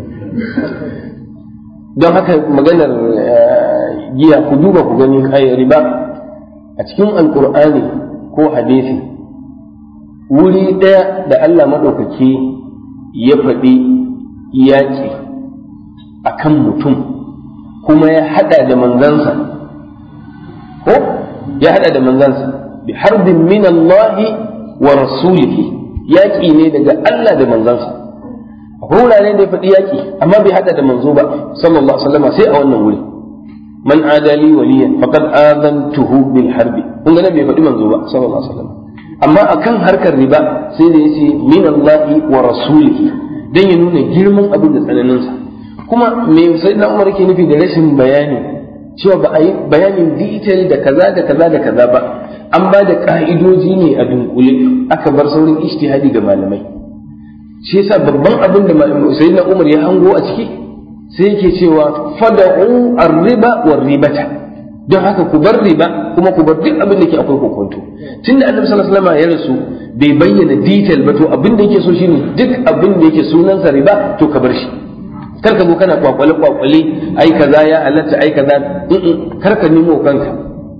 don haka maganar giya ku duba ku gani ai riba a cikin alkur'ani ko hadisi wuri ɗaya da Allah maɗaukaki ya faɗi yaƙi a kan mutum kuma ya haɗa da manzansa ko ya haɗa da manzansa bi harbin min Allah wa rasulihi yaƙi ne daga Allah da manzansa akwai wurare da ya faɗi yaƙi amma bai haɗa da manzo ba sallallahu alaihi wasallam sai a wannan wuri man adali waliyan faqad adantuhu bil harbi kun ga bai faɗi manzo ba sallallahu alaihi wasallam amma akan harkar riba sai da yace min Allah wa rasulihi dan ya nuna girman abin da tsananin sa kuma me sai na Umar yake nufi da rashin bayani cewa ba a yi bayanin detail da kaza da kaza da kaza ba an ba da ka'idoji ne a dunkule aka bar saurin ijtihadi ga malamai shi yasa babban abin da sayyidina Umar ya hango a ciki sai yake cewa fada'u ar-riba war-ribata don haka ku bar riba kuma ku bar duk abin da ke akwai kokonto tunda annabi sallallahu alaihi wasallam ya rasu bai bayyana detail ba to abin da yake so shine duk abin da yake sunansa riba to ka bar shi kar ka zo kana kwakwale kwakwale ai kaza ya halatta ai kaza kar ka nemo kanka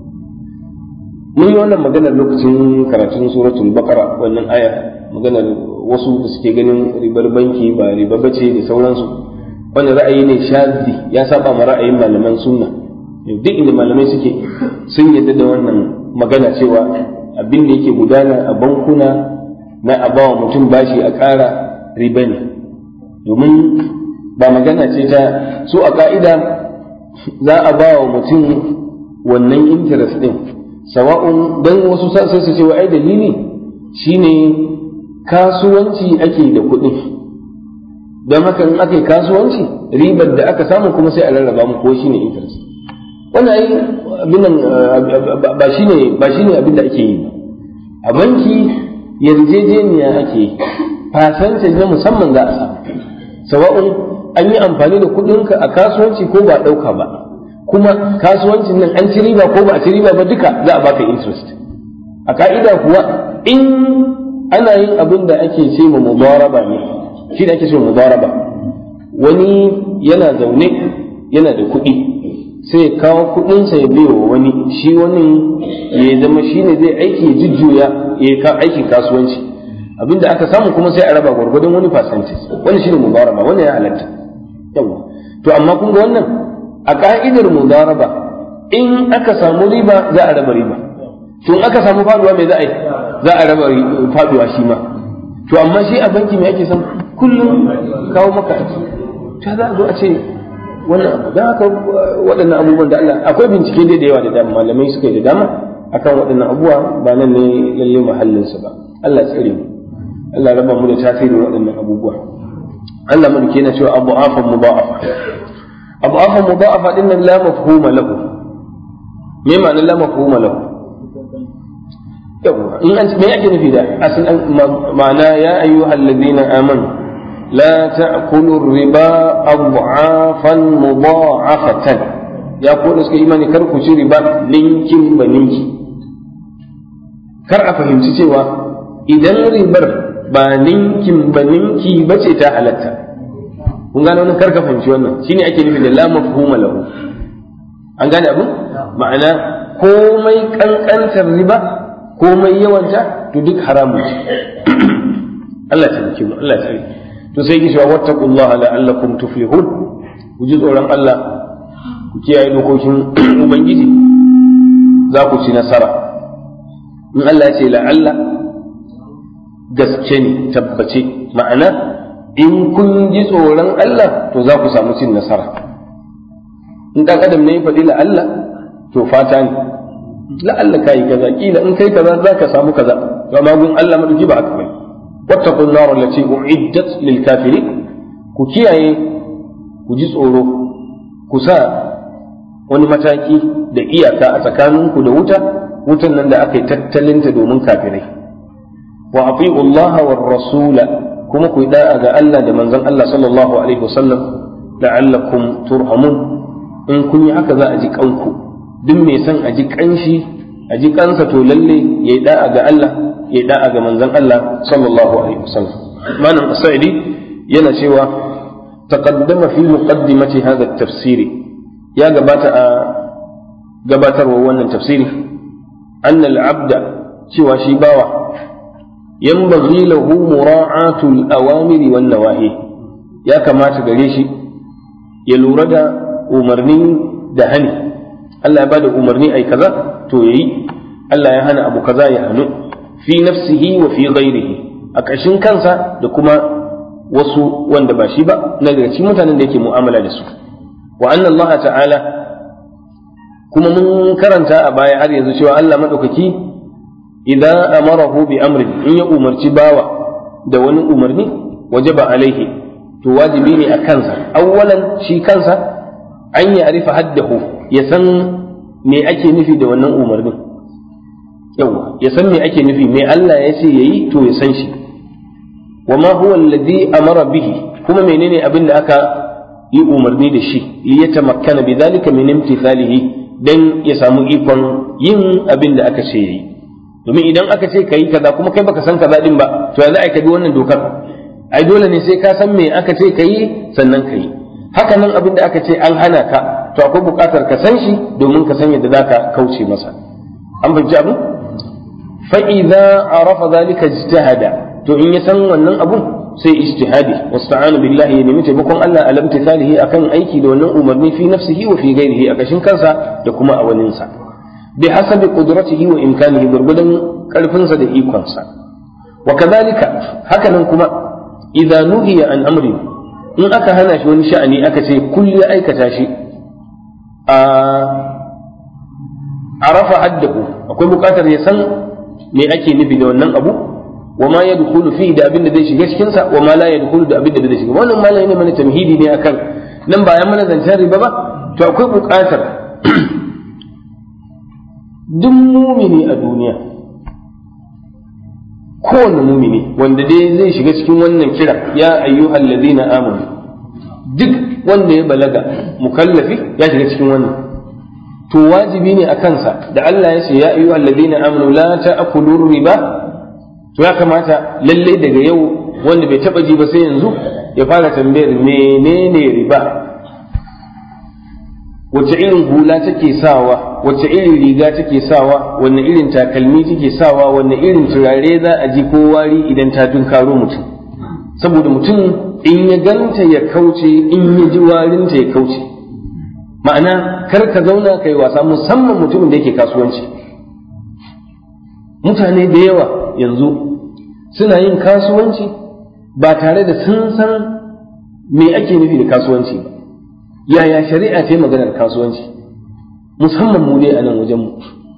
mun yi wannan maganar lokacin karatun suratul baqara wannan aya maganar wasu da suke ganin ribar banki ba riba bace da sauransu wannan ra'ayi ne shazi ya saba ma ra'ayin malaman sunna duk inda malamai suke sun yadda da wannan magana cewa abin da yake gudana a bankuna na a bawa mutum bashi a ƙara riba ne domin ba magana ce ta su a ka'ida za a ba wa mutum wannan interest din sawa'un don wasu sai su ce wa ai dalili shine kasuwanci ake da kuɗi don haka in aka yi kasuwanci ribar da aka samu kuma sai a rarraba mu ko shine interest wannan ai abin nan ba shine ba shine abin da ake yi ba a banki yarjejeniya ake yi percentage na musamman za a samu sawa'un an yi amfani da kuɗinka a kasuwanci ko ba ɗauka ba kuma kasuwancin nan an ci riba ko ba a ci riba ba duka za a baka interest a ka'ida kuwa in ana yin abin da ake ce ma mudaraba ne shi da ake ce mudaraba wani yana zaune yana da kuɗi sai ya kawo kuɗinsa ya biyo wani shi wani ya zama shi ne zai aiki ya jujjuya ya yi aikin kasuwanci abinda aka samu kuma sai a raba gwargwadon wani percentage wani shine mudaraba wannan ya halatta yawa to amma kun ga wannan a ka'idar mudaraba in aka samu riba za a raba riba to in aka samu faduwa mai za a yi za a raba faduwa shi ma to amma shi a banki mai ake san kullum kawo maka ta za a zo a ce wannan abu don haka waɗannan abubuwan da Allah akwai bincike dai da yawa da dama malamai suka yi da dama akan waɗannan abubuwa ba nan ne lalle mahallinsa ba Allah tsare mu Allah raba mu da tasirin waɗannan abubuwa Allah mulki yana cewa abu afan mudha'afa abu afan mudha'afa din nan la mafhuma lahu me ma'anar la mafhuma lahu yawa in an me ake nufi da asalin ma'ana ya ayyuhal ladina amanu la ta'kulu riba adhafan mudha'afatan ya ko da suka imani kar ku ci riba ninkin ba ninki kar a fahimci cewa idan ribar ba ninkin ba ninki ba ce ta halatta kun gane wannan karka fahimci wannan shine ake nufi da la mafhuma lahu an gane abin ma'ana komai kankantar riba komai yawanta to duk haramun ce Allah ta nake mu Allah ta to sai ki cewa wattaqullaha la'allakum tuflihun ku ji tsoron Allah ku kiyaye dokokin ubangiji za ku ci nasara in Allah ya ce la'alla gaske ne tabbace ma'ana in kun ji tsoron Allah to za ku samu cin nasara in ɗan adam ne ya faɗi la'alla to fata ne la'alla ka yi kaza kila in kai kaza za ka samu kaza to amma gun Allah maduki ba haka bane wattaqun nar allati uiddat lil kafirin ku kiyaye ku ji tsoro ku sa wani mataki da iyaka a tsakaninku da wuta wutan nan da aka yi tattalinta domin kafirai wa ati'u Allah war rasula kuma ku da'a ga Allah da manzon Allah sallallahu alaihi wasallam la'allakum turhamun in kun yi haka za a ji kanku duk mai son a ji kanshi a ji kansa to lalle ya da'a ga Allah ya da'a ga manzon Allah sallallahu alaihi wasallam malam as-sa'idi yana cewa taqaddama fi muqaddimati hadha at-tafsiri ya gabata a gabatarwa wannan tafsiri anna al-abda cewa shi bawa ينبغي له مراعاة الأوامر والنواهي يا كما تقريشي يلورد أمرني دهني الله يبادى أمرني أي كذا تويي الله يهنى أبو كذا يهنو في نفسه وفي غيره أكشن كنسا دكما wasu wanda ba shi ba na daga cikin mutanen da yake mu'amala da su wa anna Allah ta'ala kuma mun karanta a baya har yanzu cewa Allah madaukaki idan amarahu bi amrin in ya umarci bawa da wani umarni wajaba alaihi to wajibi ne a kansa awwalan shi kansa an ya arifa haddahu ya san me ake nufi da wannan umarnin yawa ya san me ake nufi me Allah ya ce yayi to ya san shi wa ma huwa alladhi amara bihi kuma menene abin da aka yi umarni da shi li yatamakkana bidhalika min imtithalihi dan ya samu ikon yin abin da aka ce yayi domin idan aka ce kayi kaza kuma kai baka san kaza din ba to ya za ka bi wannan dokar ai dole ne sai ka san me aka ce kayi sannan kayi haka nan abin da aka ce an hana ka to akwai buƙatar ka san shi domin ka san yadda zaka kauce masa an fahimci abu fa idza arafa zalika ijtahada to in ya san wannan abun sai ijtihadi wasta'ana billahi ya nemi taimakon Allah alam tisalihi akan aiki da wannan umarni fi nafsihi wa fi ghairihi a kashin kansa da kuma a waninsa bi hasabi qudratihi wa imkanihi gurgudan karfinsa da ikonsa wa kadhalika hakanan kuma idza nuhiya an amri in aka hana shi wani sha'ani aka ce kulli aikata shi a arafa haddahu akwai bukatar ya san me ake nufi da wannan abu wa ma yadkhulu fihi da abin da zai shiga cikin sa wa ma la yadkhulu da abin da zai shiga wannan malai ne mana tamhidi ne akan nan ba ya mana zancen riba ba to akwai buƙatar duk mumini a duniya kowane mumini wanda dai zai shiga cikin wannan kira ya ayyuhal ladina amanu duk wanda ya balaga mukallafi ya shiga cikin wannan to wajibi ne a kansa da Allah ya ce ya ayyuhal ladina amanu la ta'kulu riba to ya kamata lalle daga yau wanda bai taba ji ba sai yanzu ya fara tambayar menene riba wace irin hula take sawa wace irin riga take sawa wanne irin takalmi take sawa wanne irin turare za a ji ko wari idan ta tunkaro mutum saboda mutum in ya ganta ya kauce in ya ji warinta ya kauce ma'ana kar ka zauna kai wasa musamman mutumin da yake kasuwanci mutane da yawa yanzu suna yin kasuwanci ba tare da sun san me ake nufi da kasuwanci ba yaya shari'a ta yi maganar kasuwanci musamman mu dai a nan wajenmu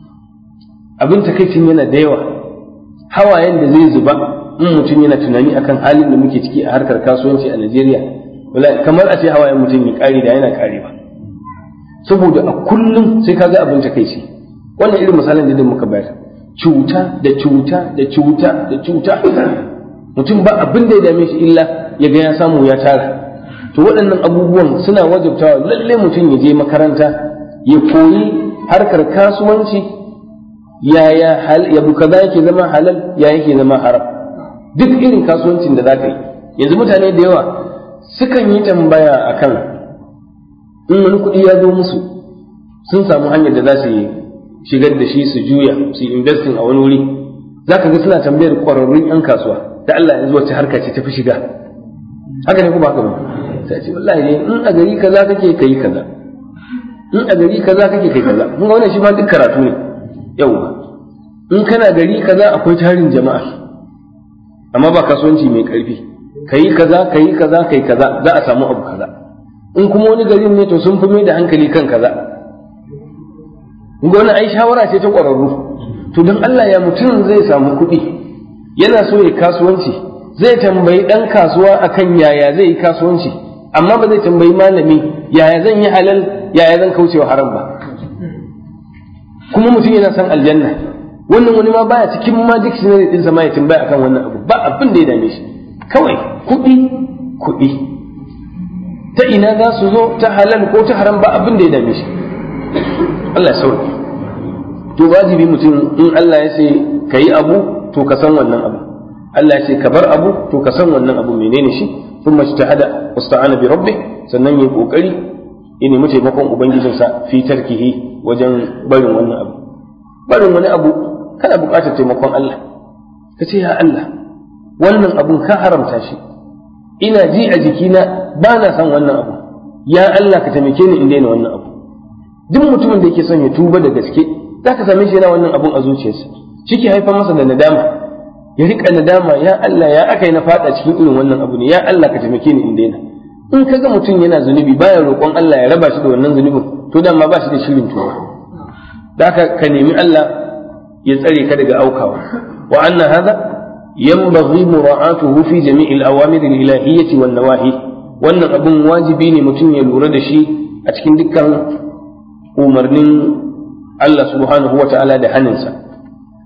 abin takaicin yana da yawa hawayen da zai zuba in mutum yana tunani akan halin da muke ciki a harkar kasuwanci a Najeriya kamar a ce hawayen mutum ya kare da yana karewa saboda a kullum sai kaga abin takaici wannan irin misalin da muka bayar cuta da cuta da cuta da cuta mutum ba abin da ya dame shi illa ya ga ya samu ya tara to waɗannan abubuwan suna wajabtawa lalle mutum ya je makaranta ya koyi harkar kasuwanci yaya hal ya kaza yake zama halal ya yake zama haram duk irin kasuwancin da za ka yi yanzu mutane da yawa sukan yi tambaya akan in wani kuɗi ya zo musu sun samu hanyar da za su yi shigar da shi su juya su investing a wani wuri za ka ga suna tambayar ƙwararrun 'yan kasuwa da Allah yanzu wacce harka ce ta fi shiga haka ne kuma haka ba sai ce wallahi ne in a gari kaza kake kai kaza in a gari kaza kake kai kaza mun ga wannan shi ma duk karatu ne yawa in kana gari kaza akwai tarin jama'a amma ba kasuwanci mai karfi kai kaza kai kaza kai kaza za a samu abu kaza in kuma wani garin ne to sun fi mai da hankali kan kaza mun ga wannan ai shawara ce ta ƙwararru to don Allah ya mutum zai samu kuɗi yana so ya kasuwanci zai tambayi ɗan kasuwa akan yaya zai yi kasuwanci amma ba zai tambayi malami yaya zan yi halal yaya zan kaucewa haram ba kuma mutum yana son aljanna wannan wani ma baya cikin ma dictionary din ma ya tambaya akan wannan abu ba abin da ya dame shi kawai kuɗi kuɗi ta ina za su zo ta halal ko ta haram ba abin da ya dame shi Allah ya sauke to wajibi mutum in Allah ya ce ka yi abu to ka san wannan abu Allah ya ce ka bar abu to ka san wannan abu menene shi ثم اجتهد واستعان بربه sannan yayi kokari ya nemi taimakon ubangijinsa fi tarkihi wajen barin wannan abu barin wani abu kana buƙatar taimakon Allah ka ce ya Allah wannan abun ka haramta shi ina ji a jikina ba na son wannan abu ya Allah ka taimake ni in daina wannan abu duk mutumin da yake son ya tuba da gaske za ka same shi yana wannan abun a zuciyarsa shi ke haifar masa da nadama ya rika nadama ya Allah ya aka yi na fada cikin irin wannan abu ne ya Allah ka taimake ni in daina in kaga mutum yana zunubi baya roƙon Allah ya raba shi da wannan zunubin to dan ma ba shi da shirin tuba da haka ka nemi Allah ya tsare ka daga aukawa wa anna hadha yanbaghi mura'atuhu fi jami'il awamir al-ilahiyyah wan nawahi wannan abun wajibi ne mutum ya lura da shi a cikin dukkan umarnin Allah subhanahu wa ta'ala da haninsa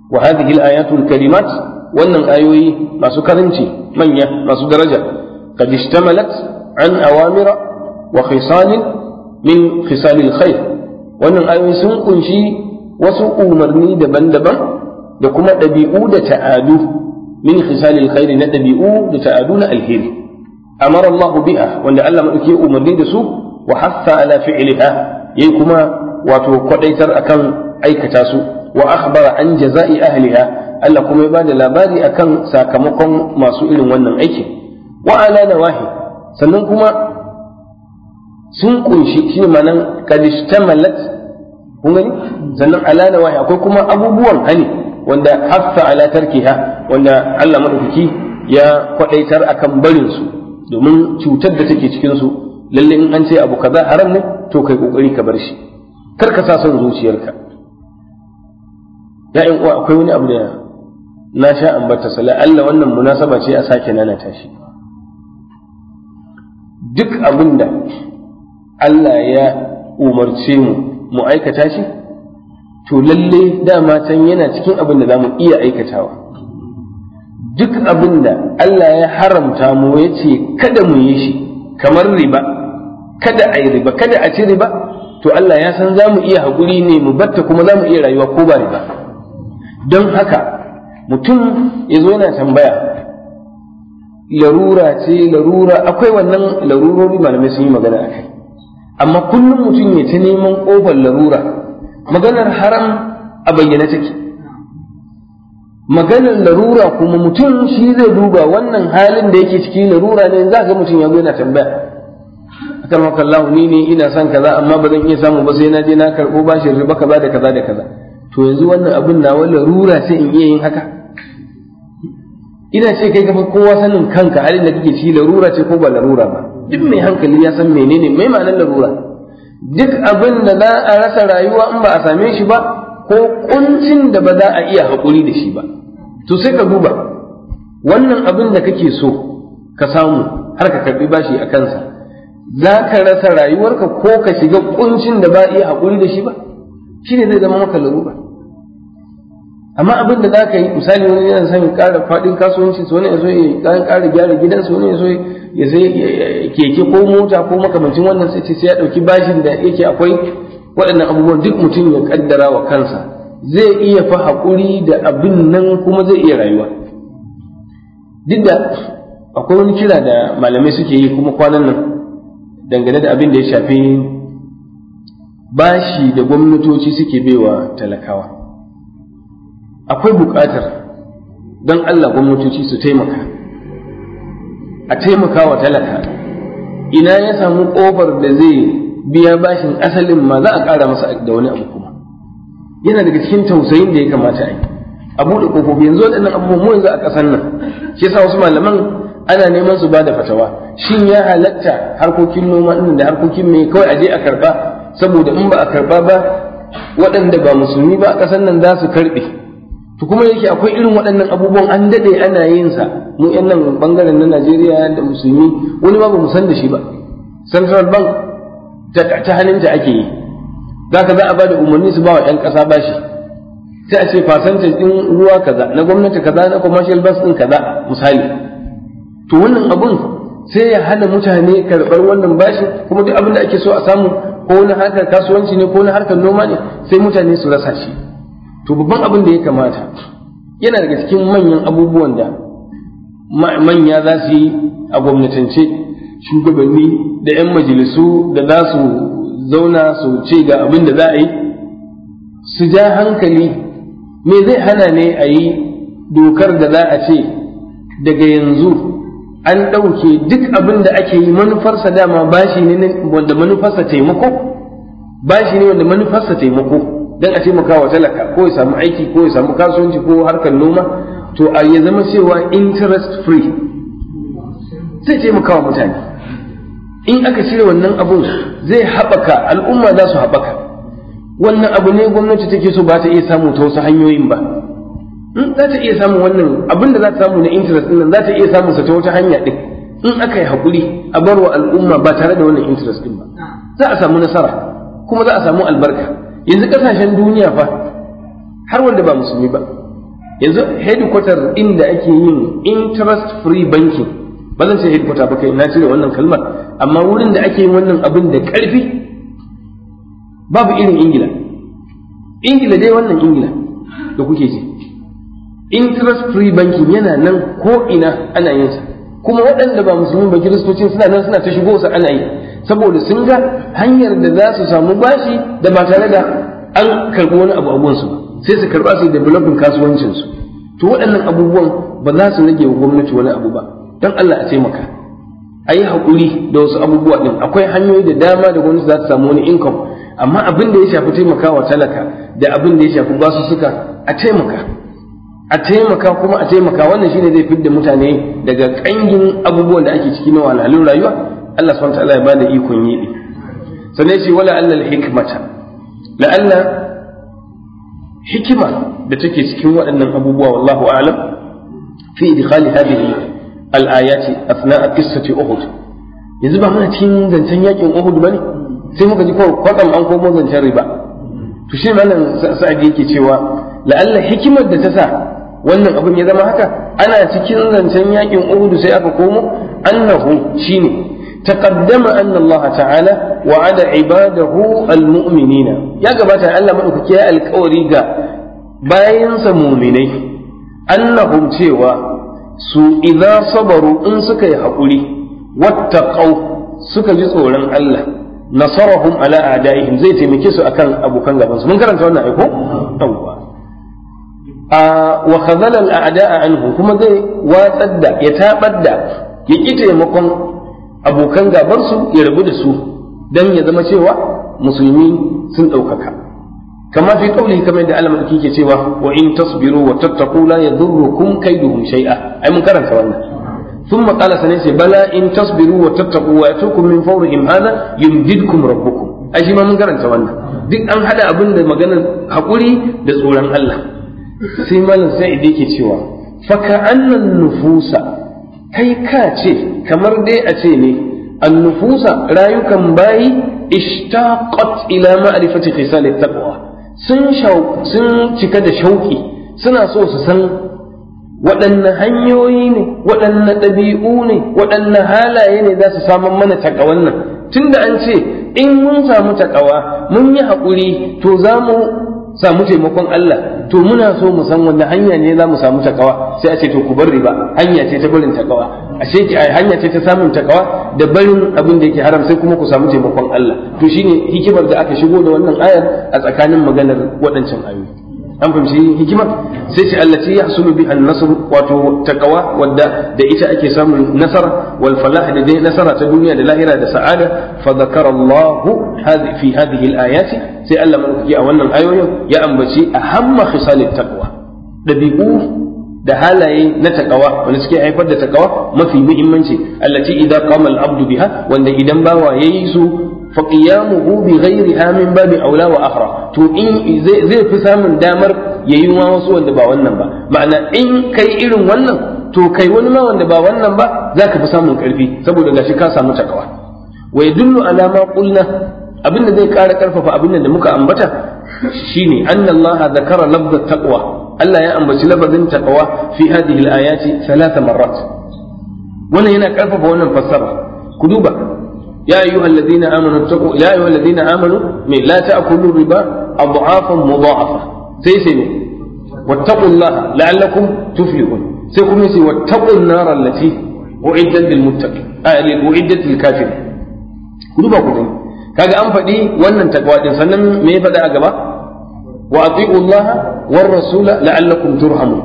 wa hadhihi al-ayatul karimat wannan ayoyi masu karanci manya masu daraja qad ishtamalat an awamira wa khisal min khisal al-khair wannan ayoyi sun kunshi wasu umarni daban-daban da kuma ɗabi'u da ta'adu min khisal al-khair na ɗabi'u da ta'adu na alheri amara Allah biha wanda Allah madauki umarni da su wa hassa ala fi'liha yayi kuma wato kwadaitar akan aikata su wa akhbara an jaza'i ahliha Allah kuma ya bada labari akan sakamakon masu irin wannan aiki wa ala nawahi sannan kuma sun kunshi shi manan kadishtamalat kun gani sannan ala nawahi akwai kuma abubuwan hani wanda haffa ala tarkiha wanda Allah madaukaki ya kwadaitar akan barin su domin cutar da take cikin su lalle in an ce abu kaza haram ne to kai kokari ka bar shi kar ka sa son zuciyarka ya in uwa akwai wani abu da na sha ambata sala Allah wannan munasaba ce a sake nanata shi duk abin da Allah ya umarce mu mu aikata shi to lalle dama can yana cikin abin da za mu iya aikatawa duk abin da Allah ya haramta mu ya ce kada mu yi shi kamar riba kada a yi riba kada a ci riba to Allah ya san za mu iya haƙuri ne mu batta kuma za mu iya rayuwa ko ba riba don haka mutum ya zo yana tambaya larura ce larura akwai wannan larurori malamai sun yi magana a kai amma kullum mutum ya ta neman ƙofar larura maganar haram a bayyana take maganar larura kuma mutum shi zai duba wannan halin da yake ciki larura ne za ga mutum ya zo yana tambaya akan maka Allah ni ne ina son kaza amma ba zan iya samu ba sai na je na karɓo bashin riba kaza da kaza da kaza to yanzu wannan abin na wani larura sai in iya yin haka ina ce kai kafa kowa sanin kanka halin da kake ci larura ce ko ba larura ba duk mai hankali ya san menene mai ma'anar larura duk abin da za a rasa rayuwa in ba a same shi ba ko kuncin da ba za a iya haƙuri da shi ba to sai ka duba wannan abin da kake so ka samu har ka karɓi bashi a kansa za ka rasa rayuwarka ko ka shiga kuncin da ba a iya haƙuri da shi ba shi ne zai zama maka larura amma abin da za ka yi misali wani yana son ƙara faɗin kasuwanci su wani ya so ya ƙara gyara gidansu wani ya so ya sai keke ko mota ko makamancin wannan sai sai ya ɗauki bashin da yake akwai waɗannan abubuwan duk mutum ya ƙaddara wa kansa zai iya fa haƙuri da abin nan kuma zai iya rayuwa duk da akwai wani kira da malamai suke yi kuma kwanan nan dangane da abin da ya shafi bashi da gwamnatoci suke baiwa talakawa akwai buƙatar don Allah gwamnatoci su taimaka a taimaka wa talaka ina ya samu ƙofar da zai biya bashin asalin ma za a ƙara masa da wani abu kuma yana daga cikin tausayin da ya kamata a yi a buɗe ƙofofi yanzu waɗannan abubuwan mu yanzu a ƙasar nan shi yasa wasu malaman ana neman su ba da fatawa shin ya halatta harkokin noma ɗin da harkokin mai kawai a je a karɓa saboda in ba a karɓa ba waɗanda ba musulmi ba a ƙasar nan za su karɓe to kuma yake akwai irin waɗannan abubuwan an daɗe ana yin sa mu yan nan bangaren na Najeriya da musulmi wani ma ba mu san da shi ba central bank ta hannunta ake yi zaka za a ba da umarni su ba wa 'yan ƙasa bashi sai a ce fasantin ɗin ruwa kaza na gwamnati kaza na commercial bus ɗin kaza misali to wannan abun sai ya hana mutane karɓar wannan bashi kuma duk abin da ake so a samu ko na harkar kasuwanci ne ko na harkar noma ne sai mutane su rasa shi to babban abin da ya kamata yana daga cikin manyan abubuwan da manya za su yi a gwamnatance shugabanni da 'yan majalisu da za su zauna su ce ga abin da za a yi su ja hankali me zai hana ne a yi dokar da za a ce daga yanzu an ɗauke duk abin da ake yi manufarsa dama bashi ne wanda manufarsa taimako bashi ne wanda manufarsa taimako don a taimaka wa talaka ko ya samu aiki ko ya samu kasuwanci ko harkar noma to a ya zama cewa interest free zai taimaka wa mutane in aka cire wannan abun zai haɓaka al'umma za su haɓaka wannan abu ne gwamnati take so ba ta iya samu ta wasu hanyoyin ba za ta iya samun wannan abin da za ta samu na interest ɗin za ta iya samun sa ta wata hanya ɗin in aka yi haƙuri a bar wa al'umma ba tare da wannan interest ɗin ba za a samu nasara kuma za a samu albarka yanzu ƙasashen duniya fa har wanda ba musulmi ba yanzu headquarter inda ake yin interest free banking ba zan ce headquarter ba kai na cire wannan kalmar amma wurin da ake yin wannan abin da ƙarfi babu irin ingila ingila dai wannan ingila da kuke ji interest free banking yana nan ko ina ana yin sa kuma waɗanda ba musulmi ba kiristocin suna nan suna ta shigo su ana yi saboda sun ga hanyar da za su samu bashi da ba tare da an karɓi wani abu abuwansu ba sai su karɓa su developing kasuwancinsu to waɗannan abubuwan ba za su rage wa gwamnati wani abu ba don Allah a taimaka a yi haƙuri da wasu abubuwa ɗin akwai hanyoyi da dama da gwamnati za ta samu wani income amma abin da ya shafi taimakawa talaka da abin da ya shafi basussuka a taimaka a taimaka kuma a taimaka wannan shine zai fidda mutane daga kangin abubuwan da ake ciki na wahalhalun rayuwa Allah subhanahu wa ta'ala ya bada ikon yi sannan shi wala allal hikmata la alla hikima da take cikin waɗannan abubuwa wallahu a'lam fi idkhali hadhihi al-ayati athna'a qissati uhud yanzu ba muna cikin zancen yakin uhud bane sai muka ji kawai kwatsam an komo zancen riba to shi malam sa'adi yake cewa la'alla hikimar da ta sa wannan abin ya zama haka ana cikin zancen yakin uhud sai aka komo annahu shine تقدم أن الله تعالى وعد عباده المؤمنين يا جماعة الله ما أكيا الكوريجا باين مؤمنين أنهم تيوا su idza sabaru in suka yi haƙuri wattaqau suka ji tsoron Allah nasarahum ala a'daihim zai taimake su akan abokan gaban su mun karanta wannan aiko yawwa a wa khadhala al a'da'a anhu kuma zai watsar da ya tabar da ya ki taimakon abokan gaban su ya rabu da su dan ya zama cewa musulmi sun ɗaukaka kama fi qawli kamar da Allah madauki ke cewa wa in tasbiru wa tattaqu la yadurrukum kaiduhum shay'a ai mun karanta wannan ثم قال سنيسي بلى إن تصبروا وتتقوا ويأتوكم من فورهم هذا يمددكم ربكم أي ما من قرن سوانا duk an hada abin da maganar haƙuri da tsoron Allah sai malam sai yake cewa faka annan nufusa kai ka ce kamar dai a ce ne annufusa rayukan bayi ishtaqat ila ma'rifati khisal taqwa sun sun cika da shauki suna so su san waɗanne hanyoyi ne waɗanne ɗabi'u ne waɗanne halaye ne za su samun mana takawan nan tunda an ce in mun samu takawa mun yi haƙuri to za mu samu taimakon Allah to muna so mu san wanne hanya ne za mu samu takawa sai a ce to ku bar riba hanya ce ta barin takawa ashe ki hanya ce ta samun takawa da barin abin da yake haram sai kuma ku samu taimakon Allah to shine hikimar da aka shigo da wannan ayar a tsakanin maganar waɗancan ayoyi an fahimci hikimar sai ce allati yahsulu biha an-nasr wato taqwa wadda da ita ake samun nasara wal falah da dai nasara ta duniya da lahira da sa'ada fa zakara Allah fi hadhihi al-ayati sai Allah madaukaki a wannan ayoyin ya ambaci ahamma khisalit taqwa dabi'u da halaye na takawa wanda suke haifar da takawa mafi muhimmanci allati idan qama al-abdu biha wanda idan bawa yayi su فقيامه بغيرها من باب أولى وأخرى to in zai fi samun damar yayi ma wasu wanda ba wannan ba ma'ana in kai irin wannan to kai wani ma wanda ba wannan ba zaka fi samun karfi saboda gashi ka samu takawa wa yadullu ala ma qulna abinda zai ƙara karfafa abin da muka ambata shine anna Allah zakara lafzat taqwa Allah ya ambaci lafazin taqwa fi hadhihi al-ayati thalatha marrat wannan yana karfafa wannan fassara ku duba يا أيها الذين آمنوا اتقوا يا أيها الذين آمنوا من لا تأكلوا الربا أضعافا مضاعفة سيسمي واتقوا الله لعلكم تفلحون سيكون يسي واتقوا النار التي أعدت للمتقين آه أعدت للكافرين كلوا كلوا kaga an faɗi wannan takwa din sannan me ya faɗa a gaba wa ati'u Allah war rasula la'allakum turhamun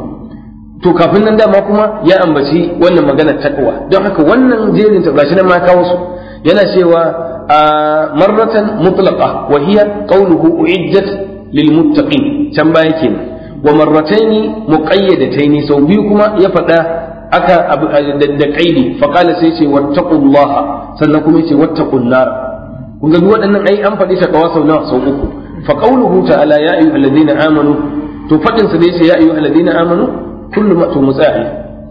to kafin nan dama kuma ya ambaci wannan maganar takwa don haka wannan jerin ta gashi nan ma kawo su yana cewa a marratan mutlaqa wa hiya qawluhu uiddat lil muttaqin can baya kenan wa marrataini muqayyadataini sau biyu kuma ya faɗa aka da qaidi fa qala sai ce wattaqullaha sannan kuma yace wattaqun nar kun ga waɗannan ai an faɗi takawa sau nawa sau uku fa qawluhu ta'ala ya ayyuhalladhina amanu to fadin sa da yace ya ayyuhalladhina amanu kullu ma to mutsa'i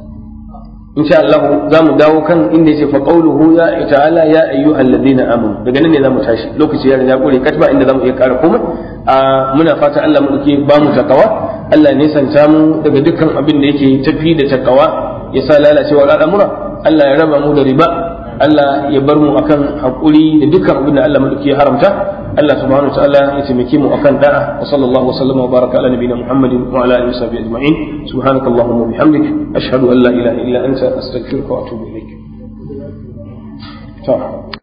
insha Allah za mu dawo kan inda yace fa qawluhu ya ta'ala ya ayyuhal ladina amanu daga nan ne zamu tashi lokaci ya riga kure katba inda zamu iya ƙara komai a muna fata Allah mu dake ba mu takawa Allah ne santa mu daga dukkan abin da yake tafi da takawa ya sa lalacewa al'amura Allah ya raba mu da riba Allah ya bar mu akan hakuri da dukkan abin da Allah madauki ya haramta Allah subhanahu wa ta'ala ya taimake mu akan da'a wa sallallahu wa sallama wa baraka ala nabiyina Muhammadin wa ala alihi wa sahbihi ajma'in subhanakallahumma wa bihamdik ashhadu an la ilaha illa anta astaghfiruka wa atubu ilaik to